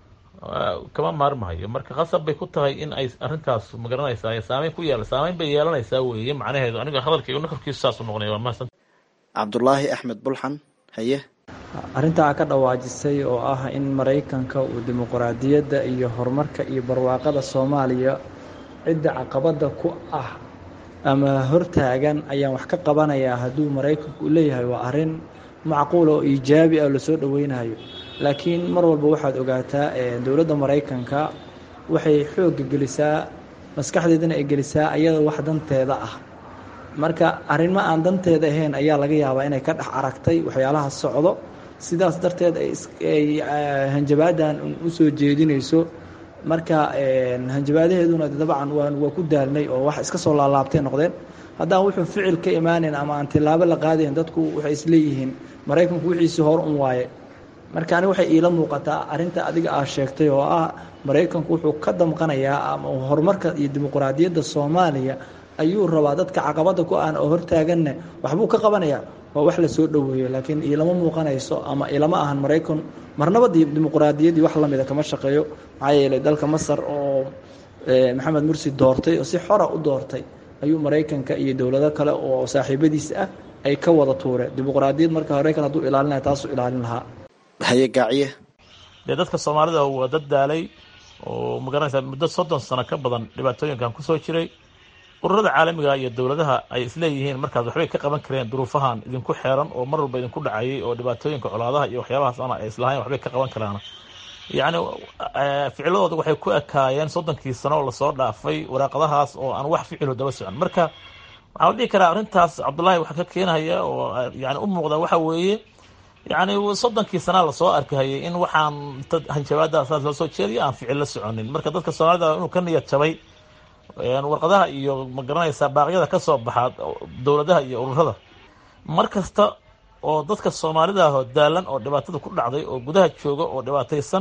kama maarmahayo marka khasab bay ku tahay in ay arrintaas magaranaysaa saameyn ku yeela saameyn bay yeelanaysaa weeye macnaheedu aniga hadalkayga nafarkiisu saas u noqonaya waa mahadsan cabdulaahi axmed bulxan haye arrintaa ka dhawaajisay oo ah in maraykanka uu dimuqraadiyadda iyo horumarka iyo barwaaqada soomaaliya cidda caqabada ku ah ama hortaagan ayaan wax ka qabanayaa hadduu maraykanku u leeyahay waa arrin macquul oo iijaabi ah lasoo dhoweynayo laakiin mar walba waxaad ogaataa dowladda maraykanka waxay xoogga gelisaa maskaxdeedana ay gelisaa ayada wax danteeda ah marka arrimo aan danteeda ahayn ayaa laga yaabaa inay ka dhex aragtay waxyaalaha socdo sidaas darteed ay hanjabaadan u soo jeedinayso marka hanjabaadaheeduna dabcan waa ku daalnay oo wax iska soo laalaabtay noqdeen haddaan wuxuu ficil ka imaaneyn ama aan tilaabo la qaadayn dadku waxay isleeyihiin maraykanku wixiisii hor un waaye marka ani waxay iila muuqataa arrinta adiga aa sheegtay oo ah maraykanku wuxuu ka damqanayaa ama horumarka iyo dimuqraadiyadda soomaaliya ayuu rabaa dadka caqabada ku aan oo hortaaganne waxbuu ka qabanayaa waa wax la soo dhoweeyo laakiin ilama muuqanayso ama ilama ahan maraykan marnaba dimuqraadiyaddii wax lamida kama shaqeeyo maxaa yeelay dalka masar oo maxamed mursi doortay oo si xora u doortay ayuu maraykanka iyo dowlado kale oo saaxiibadiis ah ay ka wada tuureen dimuqraadiyad marka maraykan hadduu ilaalinaya taasuu ilaalin lahaa haye gaaciye dee dadka soomaalida waa dad daalay oo magaranaysaa muddo soddon sano ka badan dhibaatooyinkan kusoo jiray ururada caalamiga iyo dowladaha ay isleeyihiin markaas waxbay ka qaban kareen duruufahan idinku xeeran oo mar walba idinku dhacayay oo dhibaatooyinka colaadaha iyo waxyaabahaas ana ay islahayn waxbay ka qaban karaan yacni ficilladooda waxay ku ekaayeen soddonkii sano oo lasoo dhaafay waraaqadahaas oo aan wax ficilo daba socon marka waxaa la dhihi karaa arrintaas cabdullaahi waxaa ka keenaya oo yani u muuqda waxa weeye yacni soddonkii sanaa lasoo arkahayay in waxaan hanjabaada saas loo soo jeediya aan ficil la soconin marka dadka soomaalida inuu ka niyad jabay warqadaha iyo magaranaysaa baaqyada ka soo baxa dowladaha iyo ururada mar kasta oo dadka soomaalida ahoo daalan oo dhibaatada ku dhacday oo gudaha jooga oo dhibaataysan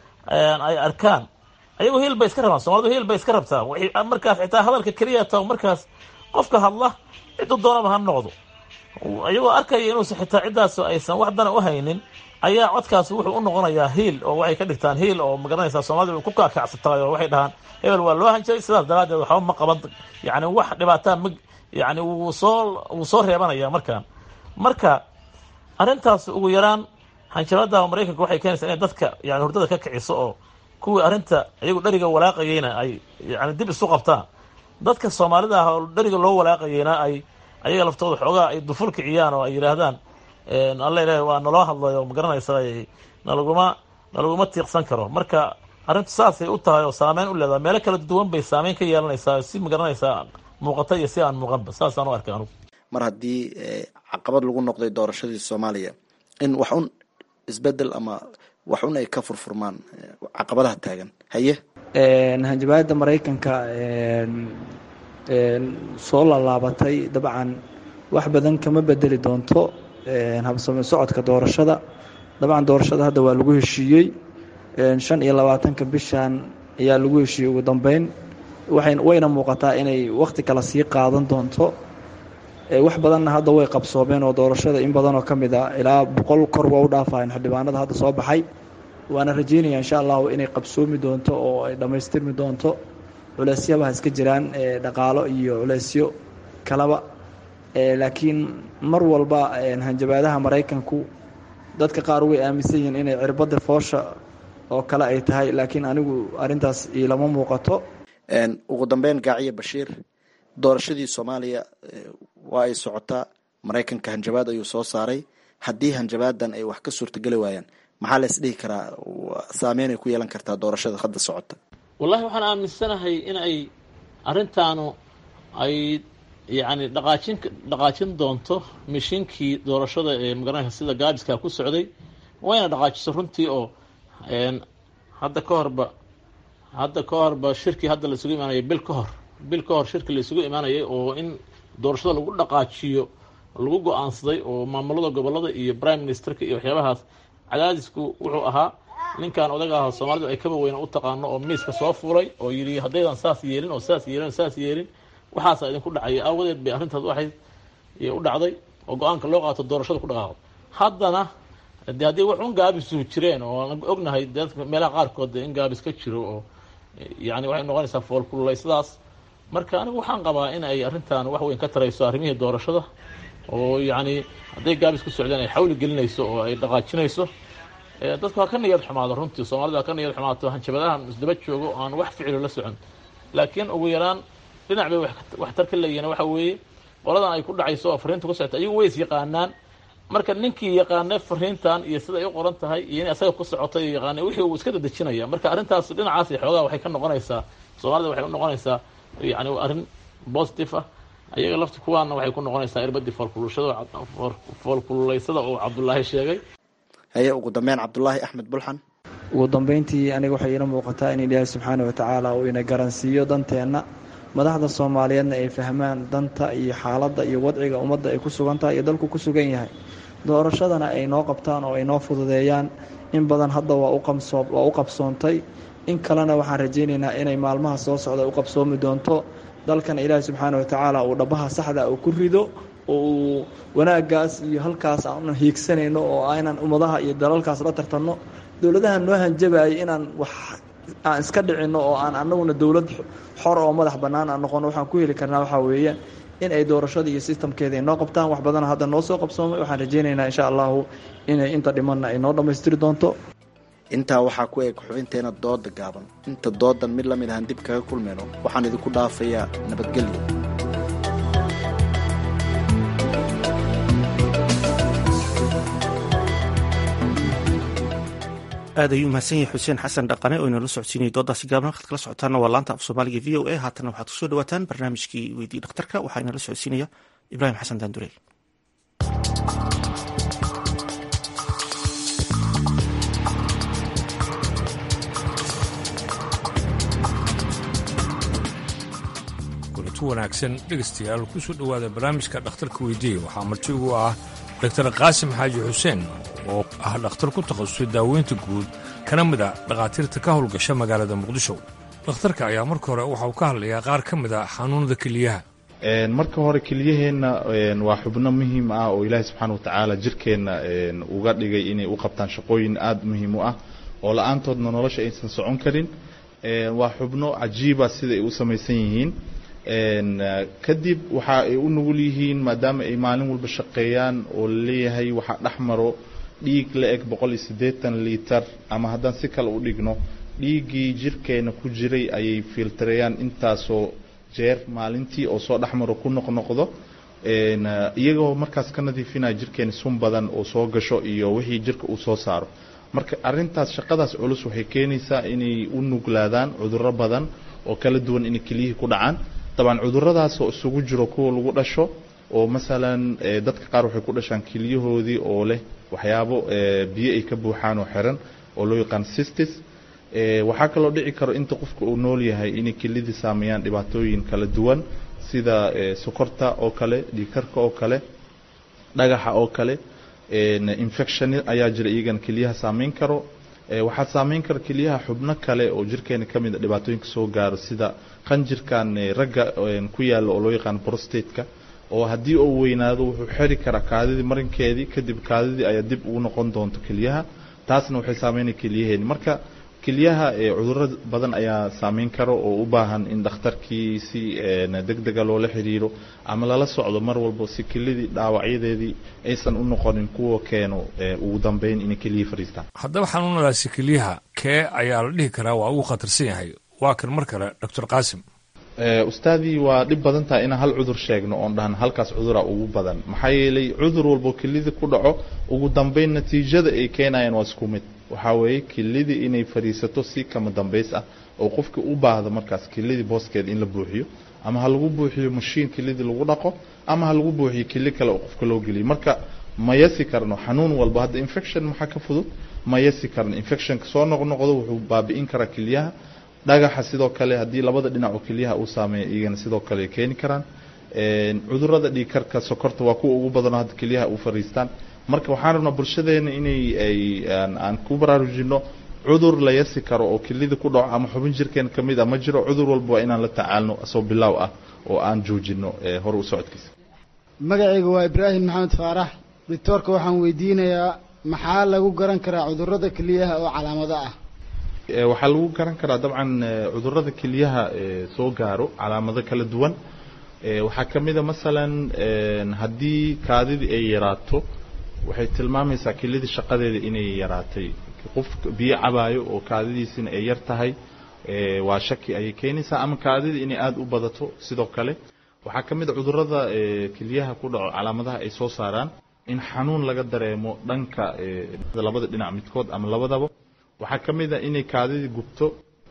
ay arkaan ayagoo hiil bay iska rabaan soomalidu hiil bay iska rabtaa markaas xitaa hadalka keliya ta markaas qofka hadla ciddu doonaba ha noqdo ayagoo arkaya inuusan xitaa ciddaas aysan wax dana u haynin ayaa codkaas wuxuu u noqonayaa hiil oo waxay ka dhigtaan hiil oo magaranaysaa soomaalida way ku kaakacsataay oo waxay dhahaan hebel waa loo hanjabay sidaas daraaddeed waxba ma qaban yani wax dhibaataa ma yani wuu soo wuu soo reebanaya markaan marka arrintaas ugu yaraan hanjabada maraykanka waxay keenaysaa inay dadka yani hurdada ka kiciso oo kuwii arrinta iyagu dheriga walaaqayeyna ay yani dib isu qabtaan dadka soomaalida ah oo dheriga loo walaaqayeyna ay ayaga laftooda xoogaa ay duful kiciyaan oo ay yidhaahdaan alla ilaah waa naloo hadlayo magaranaysa nalaguma nalaguma tiiqsan karo marka arrintu saasay u tahay oo saameyn u leedahay meelo kala duwan bay saameyn ka yeelanaysaa si magaranaysaa muuqata iyo si aan muuqanba saasaan u arkay anugu mar haddii caqabad lagu noqday doorashadii soomaaliya in wax un isbedel ama wax un ay ka furfurmaan caqabadaha taagan haye hanjabaada maraykanka soo laalaabatay dabcan wax badan kama bedeli doonto habsame socodka doorashada dabcan doorashada hadda waa lagu heshiiyey shan iyo labaatanka bishan ayaa lagu heshiiyey ugu dambeyn waxay wayna muuqataa inay wakhti kale sii qaadan doonto wax badanna hadda way qabsoomeen oo doorashada in badan oo ka mid a ilaa boqol kor waa u dhaafayan xildhibaanada hadda soo baxay waana rajeynaya insha allahu inay qabsoomi doonto oo ay dhammaystirmi doonto culeysyabaha iska jiraan dhaqaalo iyo culeysyo kalaba laakiin mar walba hanjabaadaha maraykanku dadka qaar way aaminsan yihiin inay cirbada foosha oo kale ay tahay laakiin anigu arintaas ilama muuqato ugu dambeyn gaaciye bashiir doorashadii soomaaliya waa ay socotaa maraykanka hanjabaad ayuu soo saaray haddii hanjabaadan ay wax ka suurtageli waayaan maxaa la isdhihi karaa saameyn ay ku yeelan kartaa doorashada hadda socota wallahi waxaan aaminsanahay in ay arrintaanu ay yacni dhaqaajin dhaqaajin doonto mishiinkii doorashada ee magaranaysa sida gaabiska ku socday wayna dhaqaajiso runtii oo hadda ka horba hadda ka horba shirkii hadda la isugu imaanayay bil ka hor bil ka hor shirki la isugu imaanayay oo in doorashada lagu dhaqaajiyo lagu go-aansaday oo maamulada gobolada iyo prime ministerka iyo waxyaabahaas cadaadisku wuxuu ahaa ninkan odaga ah soomaalidu ay kaba weyna u taqaano oo miiska soo fuulay oo yidhi haddaydan saas yeelin oo saas yeelin oo saas yeelin waxaasa idinku dhacaya aawadeed bay arrintaas waxayd u dhacday oo go-aanka loo qaato doorashada ku dhaqaaqo haddana de haddii wax un gaabisu jireen oo aan ognahay dadka meelaha qaarkood de in gaabis ka jiro oo yani waxay noqonaysaa foolkululaysadaas marka anigu waxaan qabaa in ay arrintan wax weyn ka tarayso arrimihii doorashada oo yacni hadday gaabis ku socdeen ay xawli gelinayso oo ay dhaqaajinayso dadku ha ka niyad xumaado runtii soomaalida ha ka niyad xumaato hanjabadahan isdaba joogo aan wax ficilo la socon laakiin ugu yaraan dhinac bay waxtar ka leeyihiin waxa weeye qoladan ay ku dhacayso oo fariinta ku socota ayagu way is yaqaanaan marka ninkii yaqaanay fariintan iyo sida ay u qoran tahay iyo in asaga ku socotay yaqaanay wixii uu iska dadejinaya marka arrintaas dhinacaas xoogaa waxay ka noqonaysaa soomaalida waxay u noqonaysaa yani arrin positive ah ayaga lafti kuwaana waxay ku noqonaysaa irbadii foolkululashada foolkululaysada oo cabdulaahi sheegay haye ugu dambeyn cabdulaahi axmed bulxan ugu dambeyntii aniga waxay iila muuqataa in ilaahay subxaana watacaala uu ina garansiiyo danteenna madaxda soomaaliyeedna ay fahmaan danta iyo xaaladda iyo wadciga ummadda ay ku sugan tahay iyo dalku ku sugan yahay doorashadana ay noo qabtaan oo ay noo fududeeyaan in badan hadda waa waa u qabsoontay in kalena waxaan rajaynaynaa inay maalmaha soo socda u qabsoomi doonto dalkana ilaahay subxaana watacaala uu dhabaha saxda uu ku rido oo uu wanaagaas iyo halkaas aan hiigsanayno oo aynan ummadaha iyo dalalkaas la tartanno dowladaha noo hanjabayay inaan wax aan iska dhicinno oo aan annaguna dowlad xor oo madax bannaan aan noqono waxaan ku heli karnaa waxaa weeye in ay doorashada iyo sistamkeeda ay noo qabtaan wax badan hadda noo soo qabsoomay waxaan rajaynaynaa insha allahu inay inta dhimanna ay noo dhammaystiri doonto intaa waxaa ku eg xubinteena dooda gaaban inta doodan mid la mid ahaan dib kaga kulmayno waxaan idinku dhaafayaa nabadgelyo aad ayuu mahadsan yahay xuseen xasan dhaqane oo inala socodsiinayay doodaasi gaaban halkaad kala socotaana waa laanta af soomaaliga v o a haatana waxaad kusoo dhawaataan barnaamijkii weydii dhakhtarka waxaa inala socodsiinaya ibraahim xasan daandurey kulanti wanaagsan dhegaystayaal ku soo dhowaada barnaamijka dhakhtarka weydiiya waxaa marti ugu ah doktar qaasim xaaji xuseen oo ah dhakhtar ku takhasusay daaweynta guud kana mid a dhakhaatiirta ka howlgasha magaalada muqdisho dhakhtarka ayaa marka hore waxa uu ka hadlayaa qaar ka mid a xanuunada keliyaha marka hore keliyaheenna waa xubno muhiim ah oo ilaahay subxaana watacaala jirkeenna uga dhigay inay u qabtaan shaqooyin aada muhiim u ah oo la-aantoodna nolosha aysan socon karin waa xubno cajiiba sida ay u samaysan yihiin kadib waxa ay u nugul yihiin maadaama ay maalin walba shaqeeyaan oo laleeyahay waxaa dhex maro dhiig la eg boqol iyo siddeetan liitar ama haddaan si kale u dhigno dhiiggii jirkeena ku jiray ayay filtareeyaan intaasoo jeer maalintii oo soo dhex maro ku noqnoqdo iyagoo markaas ka nadiifinaya jirkeena sun badan oo soo gasho iyo wixii jirka uu soo saaro marka arintaas shaqadaas culus waxay keenaysaa inay u nuglaadaan cudurro badan oo kala duwan inay keliyihii ku dhacaan dabcan cuduradaasoo isugu jiro kuwa lagu dhasho oo masalan dadka qaar waxay ku dhashaan keliyahoodii oo leh waxyaabo biyo ay ka buuxaan oo xiran oo loo yaqaan sistis waxaa kaloo dhici karo inta qofka uu nool yahay inay kelidii saameeyaan dhibaatooyin kala duwan sida sokorta oo kale dhiikarka oo kale dhagaxa oo kale infection ayaa jira iyagana keliyaha saameyn karo waxaa saameyn kara keliyaha xubno kale oo jirkeena ka mid a dhibaatooyinka soo gaaro sida qanjirkan ragga ku yaalla oo loo yaqaan prostateka oo haddii uu weynaado wuxuu xeri karaa kaadidii marinkeedii kadib kaadidii ayaa dib ugu noqon doonto keliyaha taasna waxay saameynaya keliyaheeni marka keliyaha cudurro badan ayaa saameyn karo oo u baahan in dhakhtarkii si deg dega loola xiriiro ama lala socdo mar walba si kelidii dhaawacyadeedii aysan u noqonin kuwa keeno ugu dambeyn inay keliyihii fadhiistaan haddaba xanuunadaasi keliyaha kee ayaa la dhihi karaa waa ugu khatarsan yahay waa kan mar kale doctor qaasim ustaadii waa dhib badan tahay inaan hal cudur sheegno oon dhahan halkaas cudura ugu badan maxaa yeelay cudur walbo kelida ku dhaco ugu dambeyn natiijada ay keenayaan waa isku mid waxaa weeye kelidii inay fadhiisato si kama dambays ah oo qofkii u baahdo markaas kelidii booskeeda in la buuxiyo ama ha lagu buuxiyo mashiin kelidii lagu dhaqo ama ha lagu buuxiyo keli kale oo qofka loo geliyo marka ma yasi karno xanuun walba hadda infection maxaa ka fudud ma yasi karno infectionka soo noqnoqdo wuxuu baabi'in karaa kelyaha dhagaxa sidoo kale haddii labada dhinac oo kelyaha uu saameeya iyagana sidoo kale ay keeni karaan cudurada dhiigkarka sokorta waa kuwa ugu badanoo hadda kelyaha u fariistaan marka waxaan rabnaa bulshadeena inay ay aan ku baraarujino cudur la yasi karo oo kelida ku dhaco ama xubin jirkeena ka mid ah ma jiro cudur walba waa inaan la tacaalno asoo bilaaw ah oo aan joojino hore u socodkiisa magacayga waa ibraahim maxamed faarax doctoorka waxaan weydiinayaa maxaa lagu garan karaa cudurada keliyaha oo calaamado ah waxaa lagu garan karaa dabcan cudurada kelyaha soo gaaro calaamado kala duwan waxaa ka mid a masalan haddii kaadidii ay yaraato waxay tilmaamaysaa kelidii shaqadeeda inay yaraatay qof biyo cabaayo oo kaadidiisina ay yar tahay waa shaki ayay keenaysaa ama kaadidii inay aada u badato sidoo kale waxaa ka mid a cudurada kelyaha ku dhaco calaamadaha ay soo saaraan in xanuun laga dareemo dhanka labada dhinac midkood ama labadaba waxaa ka mid a inay kaadidii gubto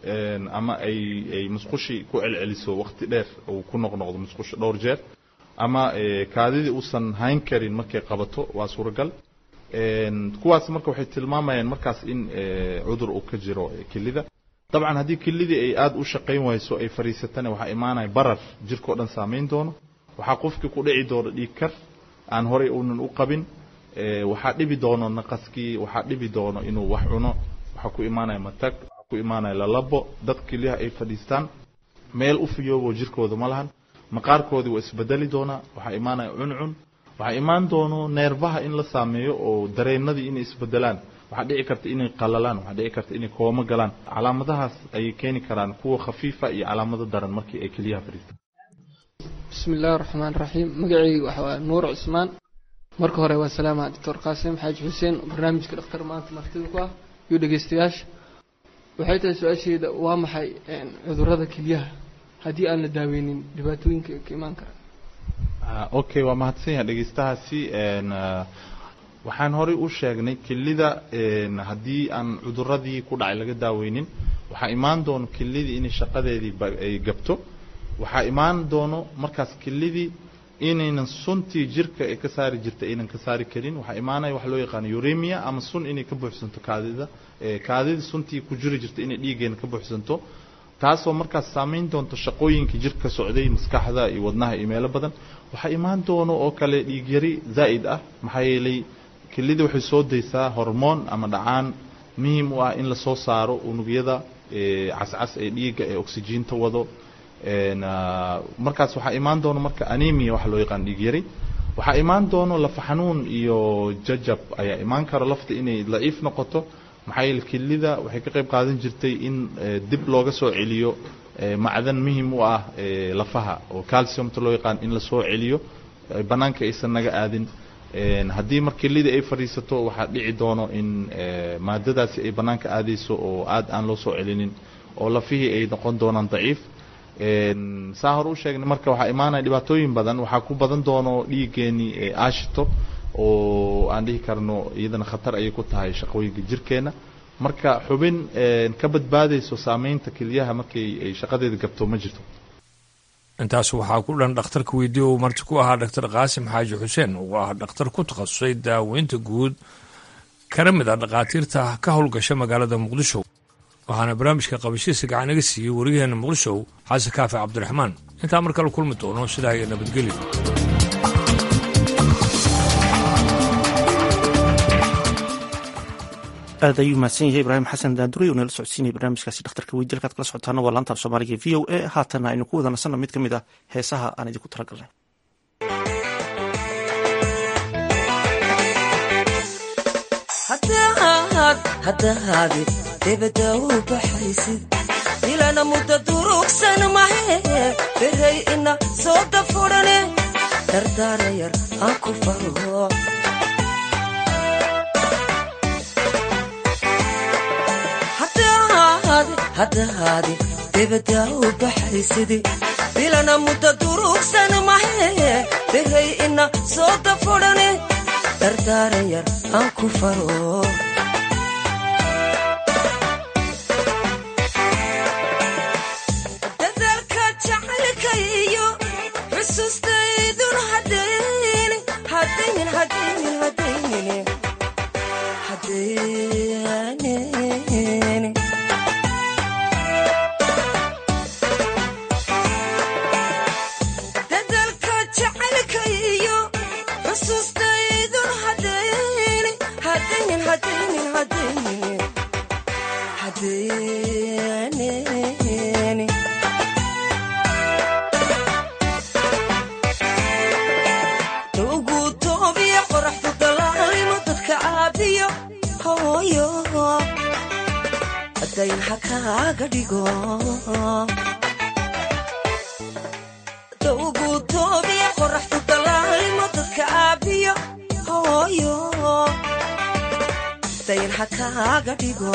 ama ay ay musqushii ku celceliso waqti dheer uu ku noqnoqdo musqusha dhowr jeer ama kaadidii uusan hayn karin markay qabato waa suuragal kuwaas marka waxay tilmaamayaan markaas in cudur uu ka jiro kelida dabcan haddii kelidii ay aada u shaqayn wayso ay fadhiisatana waxaa imaanaya barar jirkao dhan saameyn doono waxaa qofkii ku dhici doono dhiig kar aan horay uunan u qabin waxaa dhibi doono naqaskii waxaa dhibi doono inuu wax cuno waxaa ku imaanaya matag waxaa ku imaanaya lalabo dad kelyaha ay fadhiistaan meel u fiyoobo jirkooda ma lahan maqaarkoodii waa isbedeli doonaa waxaa imaanaya cuncun waxaa imaan doono neerbaha in la saameeyo oo dareennadii inay isbedelaan waxaa dhici karta inay qalalaan waxaa dhici karta inay koomo galaan calaamadahaas ayay keeni karaan kuwa khafiifa iyo calaamado daran markii ay keliyaha fadhiistaan bismi illaahi raxmaan raxiim magacayga waxa waa nuur cusmaan marka hore waa salaama doctor qaasim xaaji xuseen barnaamijka dhakhtar maanta martida ku ah iyo dhegeystayaasha waxay tahay su-aasheeda waa maxay cudurada kelyaha haddii aan la daaweynin dhibaatooyinka ka imaan kara okay waa mahadsan yahay dhegeystahaasi waxaan horey u sheegnay kelida haddii aan cuduradii ku dhacay laga daaweynin waxaa imaan doono kelidii inay shaqadeedii ay gabto waxaa imaan doono markaas kelidii inaynan suntii jirka ee ka saari jirta aynan ka saari karin waxaa imaanaya waxa loo yaqaano uremia ama sun inay ka buuxsanto kaadida kaadida suntii ku jiri jirta inay dhiiggeena ka buuxsanto taasoo markaas saameyn doonto shaqooyinkii jirka socday maskaxda iyo wadnaha iyo meelo badan waxaa imaan doono oo kale dhiigyari zaa'id ah maxaa yeelay kelida waxay soo daysaa hormoon ama dhacaan muhiim u ah in lasoo saaro unugyada cascas ee dhiigga ee oksijiinta wado markaas waxaa imaan doono marka anemia waxa loo yaqaan dhiig yari waxaa imaan doono lafa xanuun iyo jajab ayaa imaan karo lafta inay daciif noqoto maxaa yeele kelida waxay ka qayb qaadan jirtay in dib looga soo celiyo macdan muhim u ah lafaha oo calciumta loo yaqaan in lasoo celiyo banaanka aysan naga aadin haddii mar kelida ay fadhiisato waxaa dhici doono in maadadaasi ay banaanka aadayso oo aad aan loo soo celinin oo lafihii ay noqon doonaan daciif saa hore u sheegnay marka waxaa imaanaya dhibaatooyin badan waxaa ku badan doono dhiiggeenii aashito oo aan dhihi karno iyadana khatar ayay ku tahay shaqooyinka jirkeena marka xubin ka badbaadayso saameynta keliyaha markay ay shaqadeeda gabto ma jirto intaas waxaa ku dhan dhakhtarka weydiye uu marti ku ahaa dhaktar qaasim xaaji xuseen oo ah dhakhtar ku takhasusay daaweynta guud kana mid ah dhakhaatiirta ka howlgasha magaalada muqdisho waxaana barnaamijka qabashadiisa gacan iga siiyey wariyaheena muqdisho xasan kaafi cabdiraxmaan intaa mar kale kulmi doono sidaa iyo nabadgelyo aad ayuu mahadsan yahay ibraahim xasan daandurey oo nala socodsiinaya barnaamijkaasi dhakhtarka weydi halkaad kala socotaana waa laanta af soomaaliga v o a haatana aynu ku wada nasanno mid ka mid ah heesaha aan idinku talagalnay haddahaadi debada u baxaysid ilana mudda durugsan mahe beray ina soo dafurane dardaarayar aan ku fargo haddahaadi debada u baxaysidi bilana mudda durugsan mahe beray ina soo dafurane dardaarayar aan ku faro dadaalka jacaylka iyo xusuustaydun hadaynin hadaynin hadaynin hadaynin hadaynin dadaalka jacaylka iyo xusuustaydun hadaynin hadaynin hadaynin hadaynin hadaynin ugu toobiya qoraxdu dalaalimo dadka caabiyo hooyo dayn ha kaaga dhigo ugu toobiya qoraxdu dalaalimo dadka caabiyo hooyo dayn ha kaaga dhigo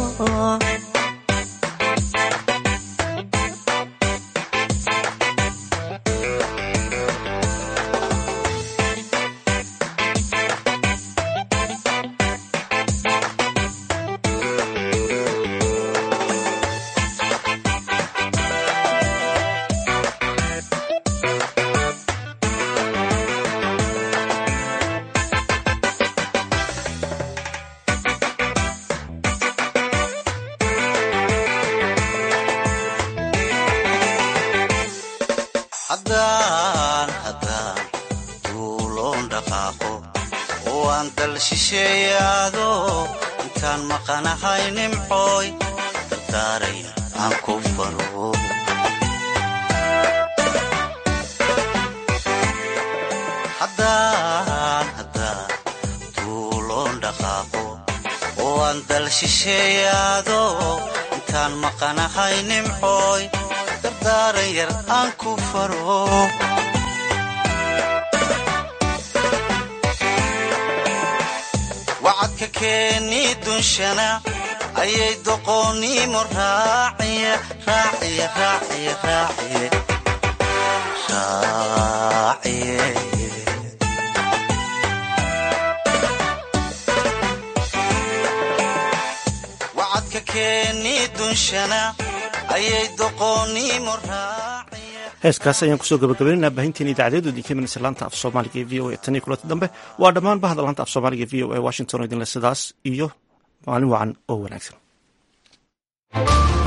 haddaan haddaan duuloon dhaqaaqo oo aan dal shisheeyaado intaan maqanahay nimcooy dardaaraya aan ku faro haddaan haddaan duuloon dhaqaaqo oo waan dal shisheeyaado intaan maqanahay nimcooy dardaaran yar aan ku faro wacadka keeni dunshana ayay doqoonnimo raaciye raaciye raaciye raaciye raaciye wacadka keeni dunshana ayay doqoonnimo raaciye heeskaas ayaan kusoo gabagabaynaynaa baahinteen idaacadeedoodii ka imanaysa laanta af soomaaliga ee v o a tan iyo kulanti dambe waa dhammaan bahda laanta af soomaaliga ee v o a washington oo idinle sidaas iyo maalin wacan oo wanaagsan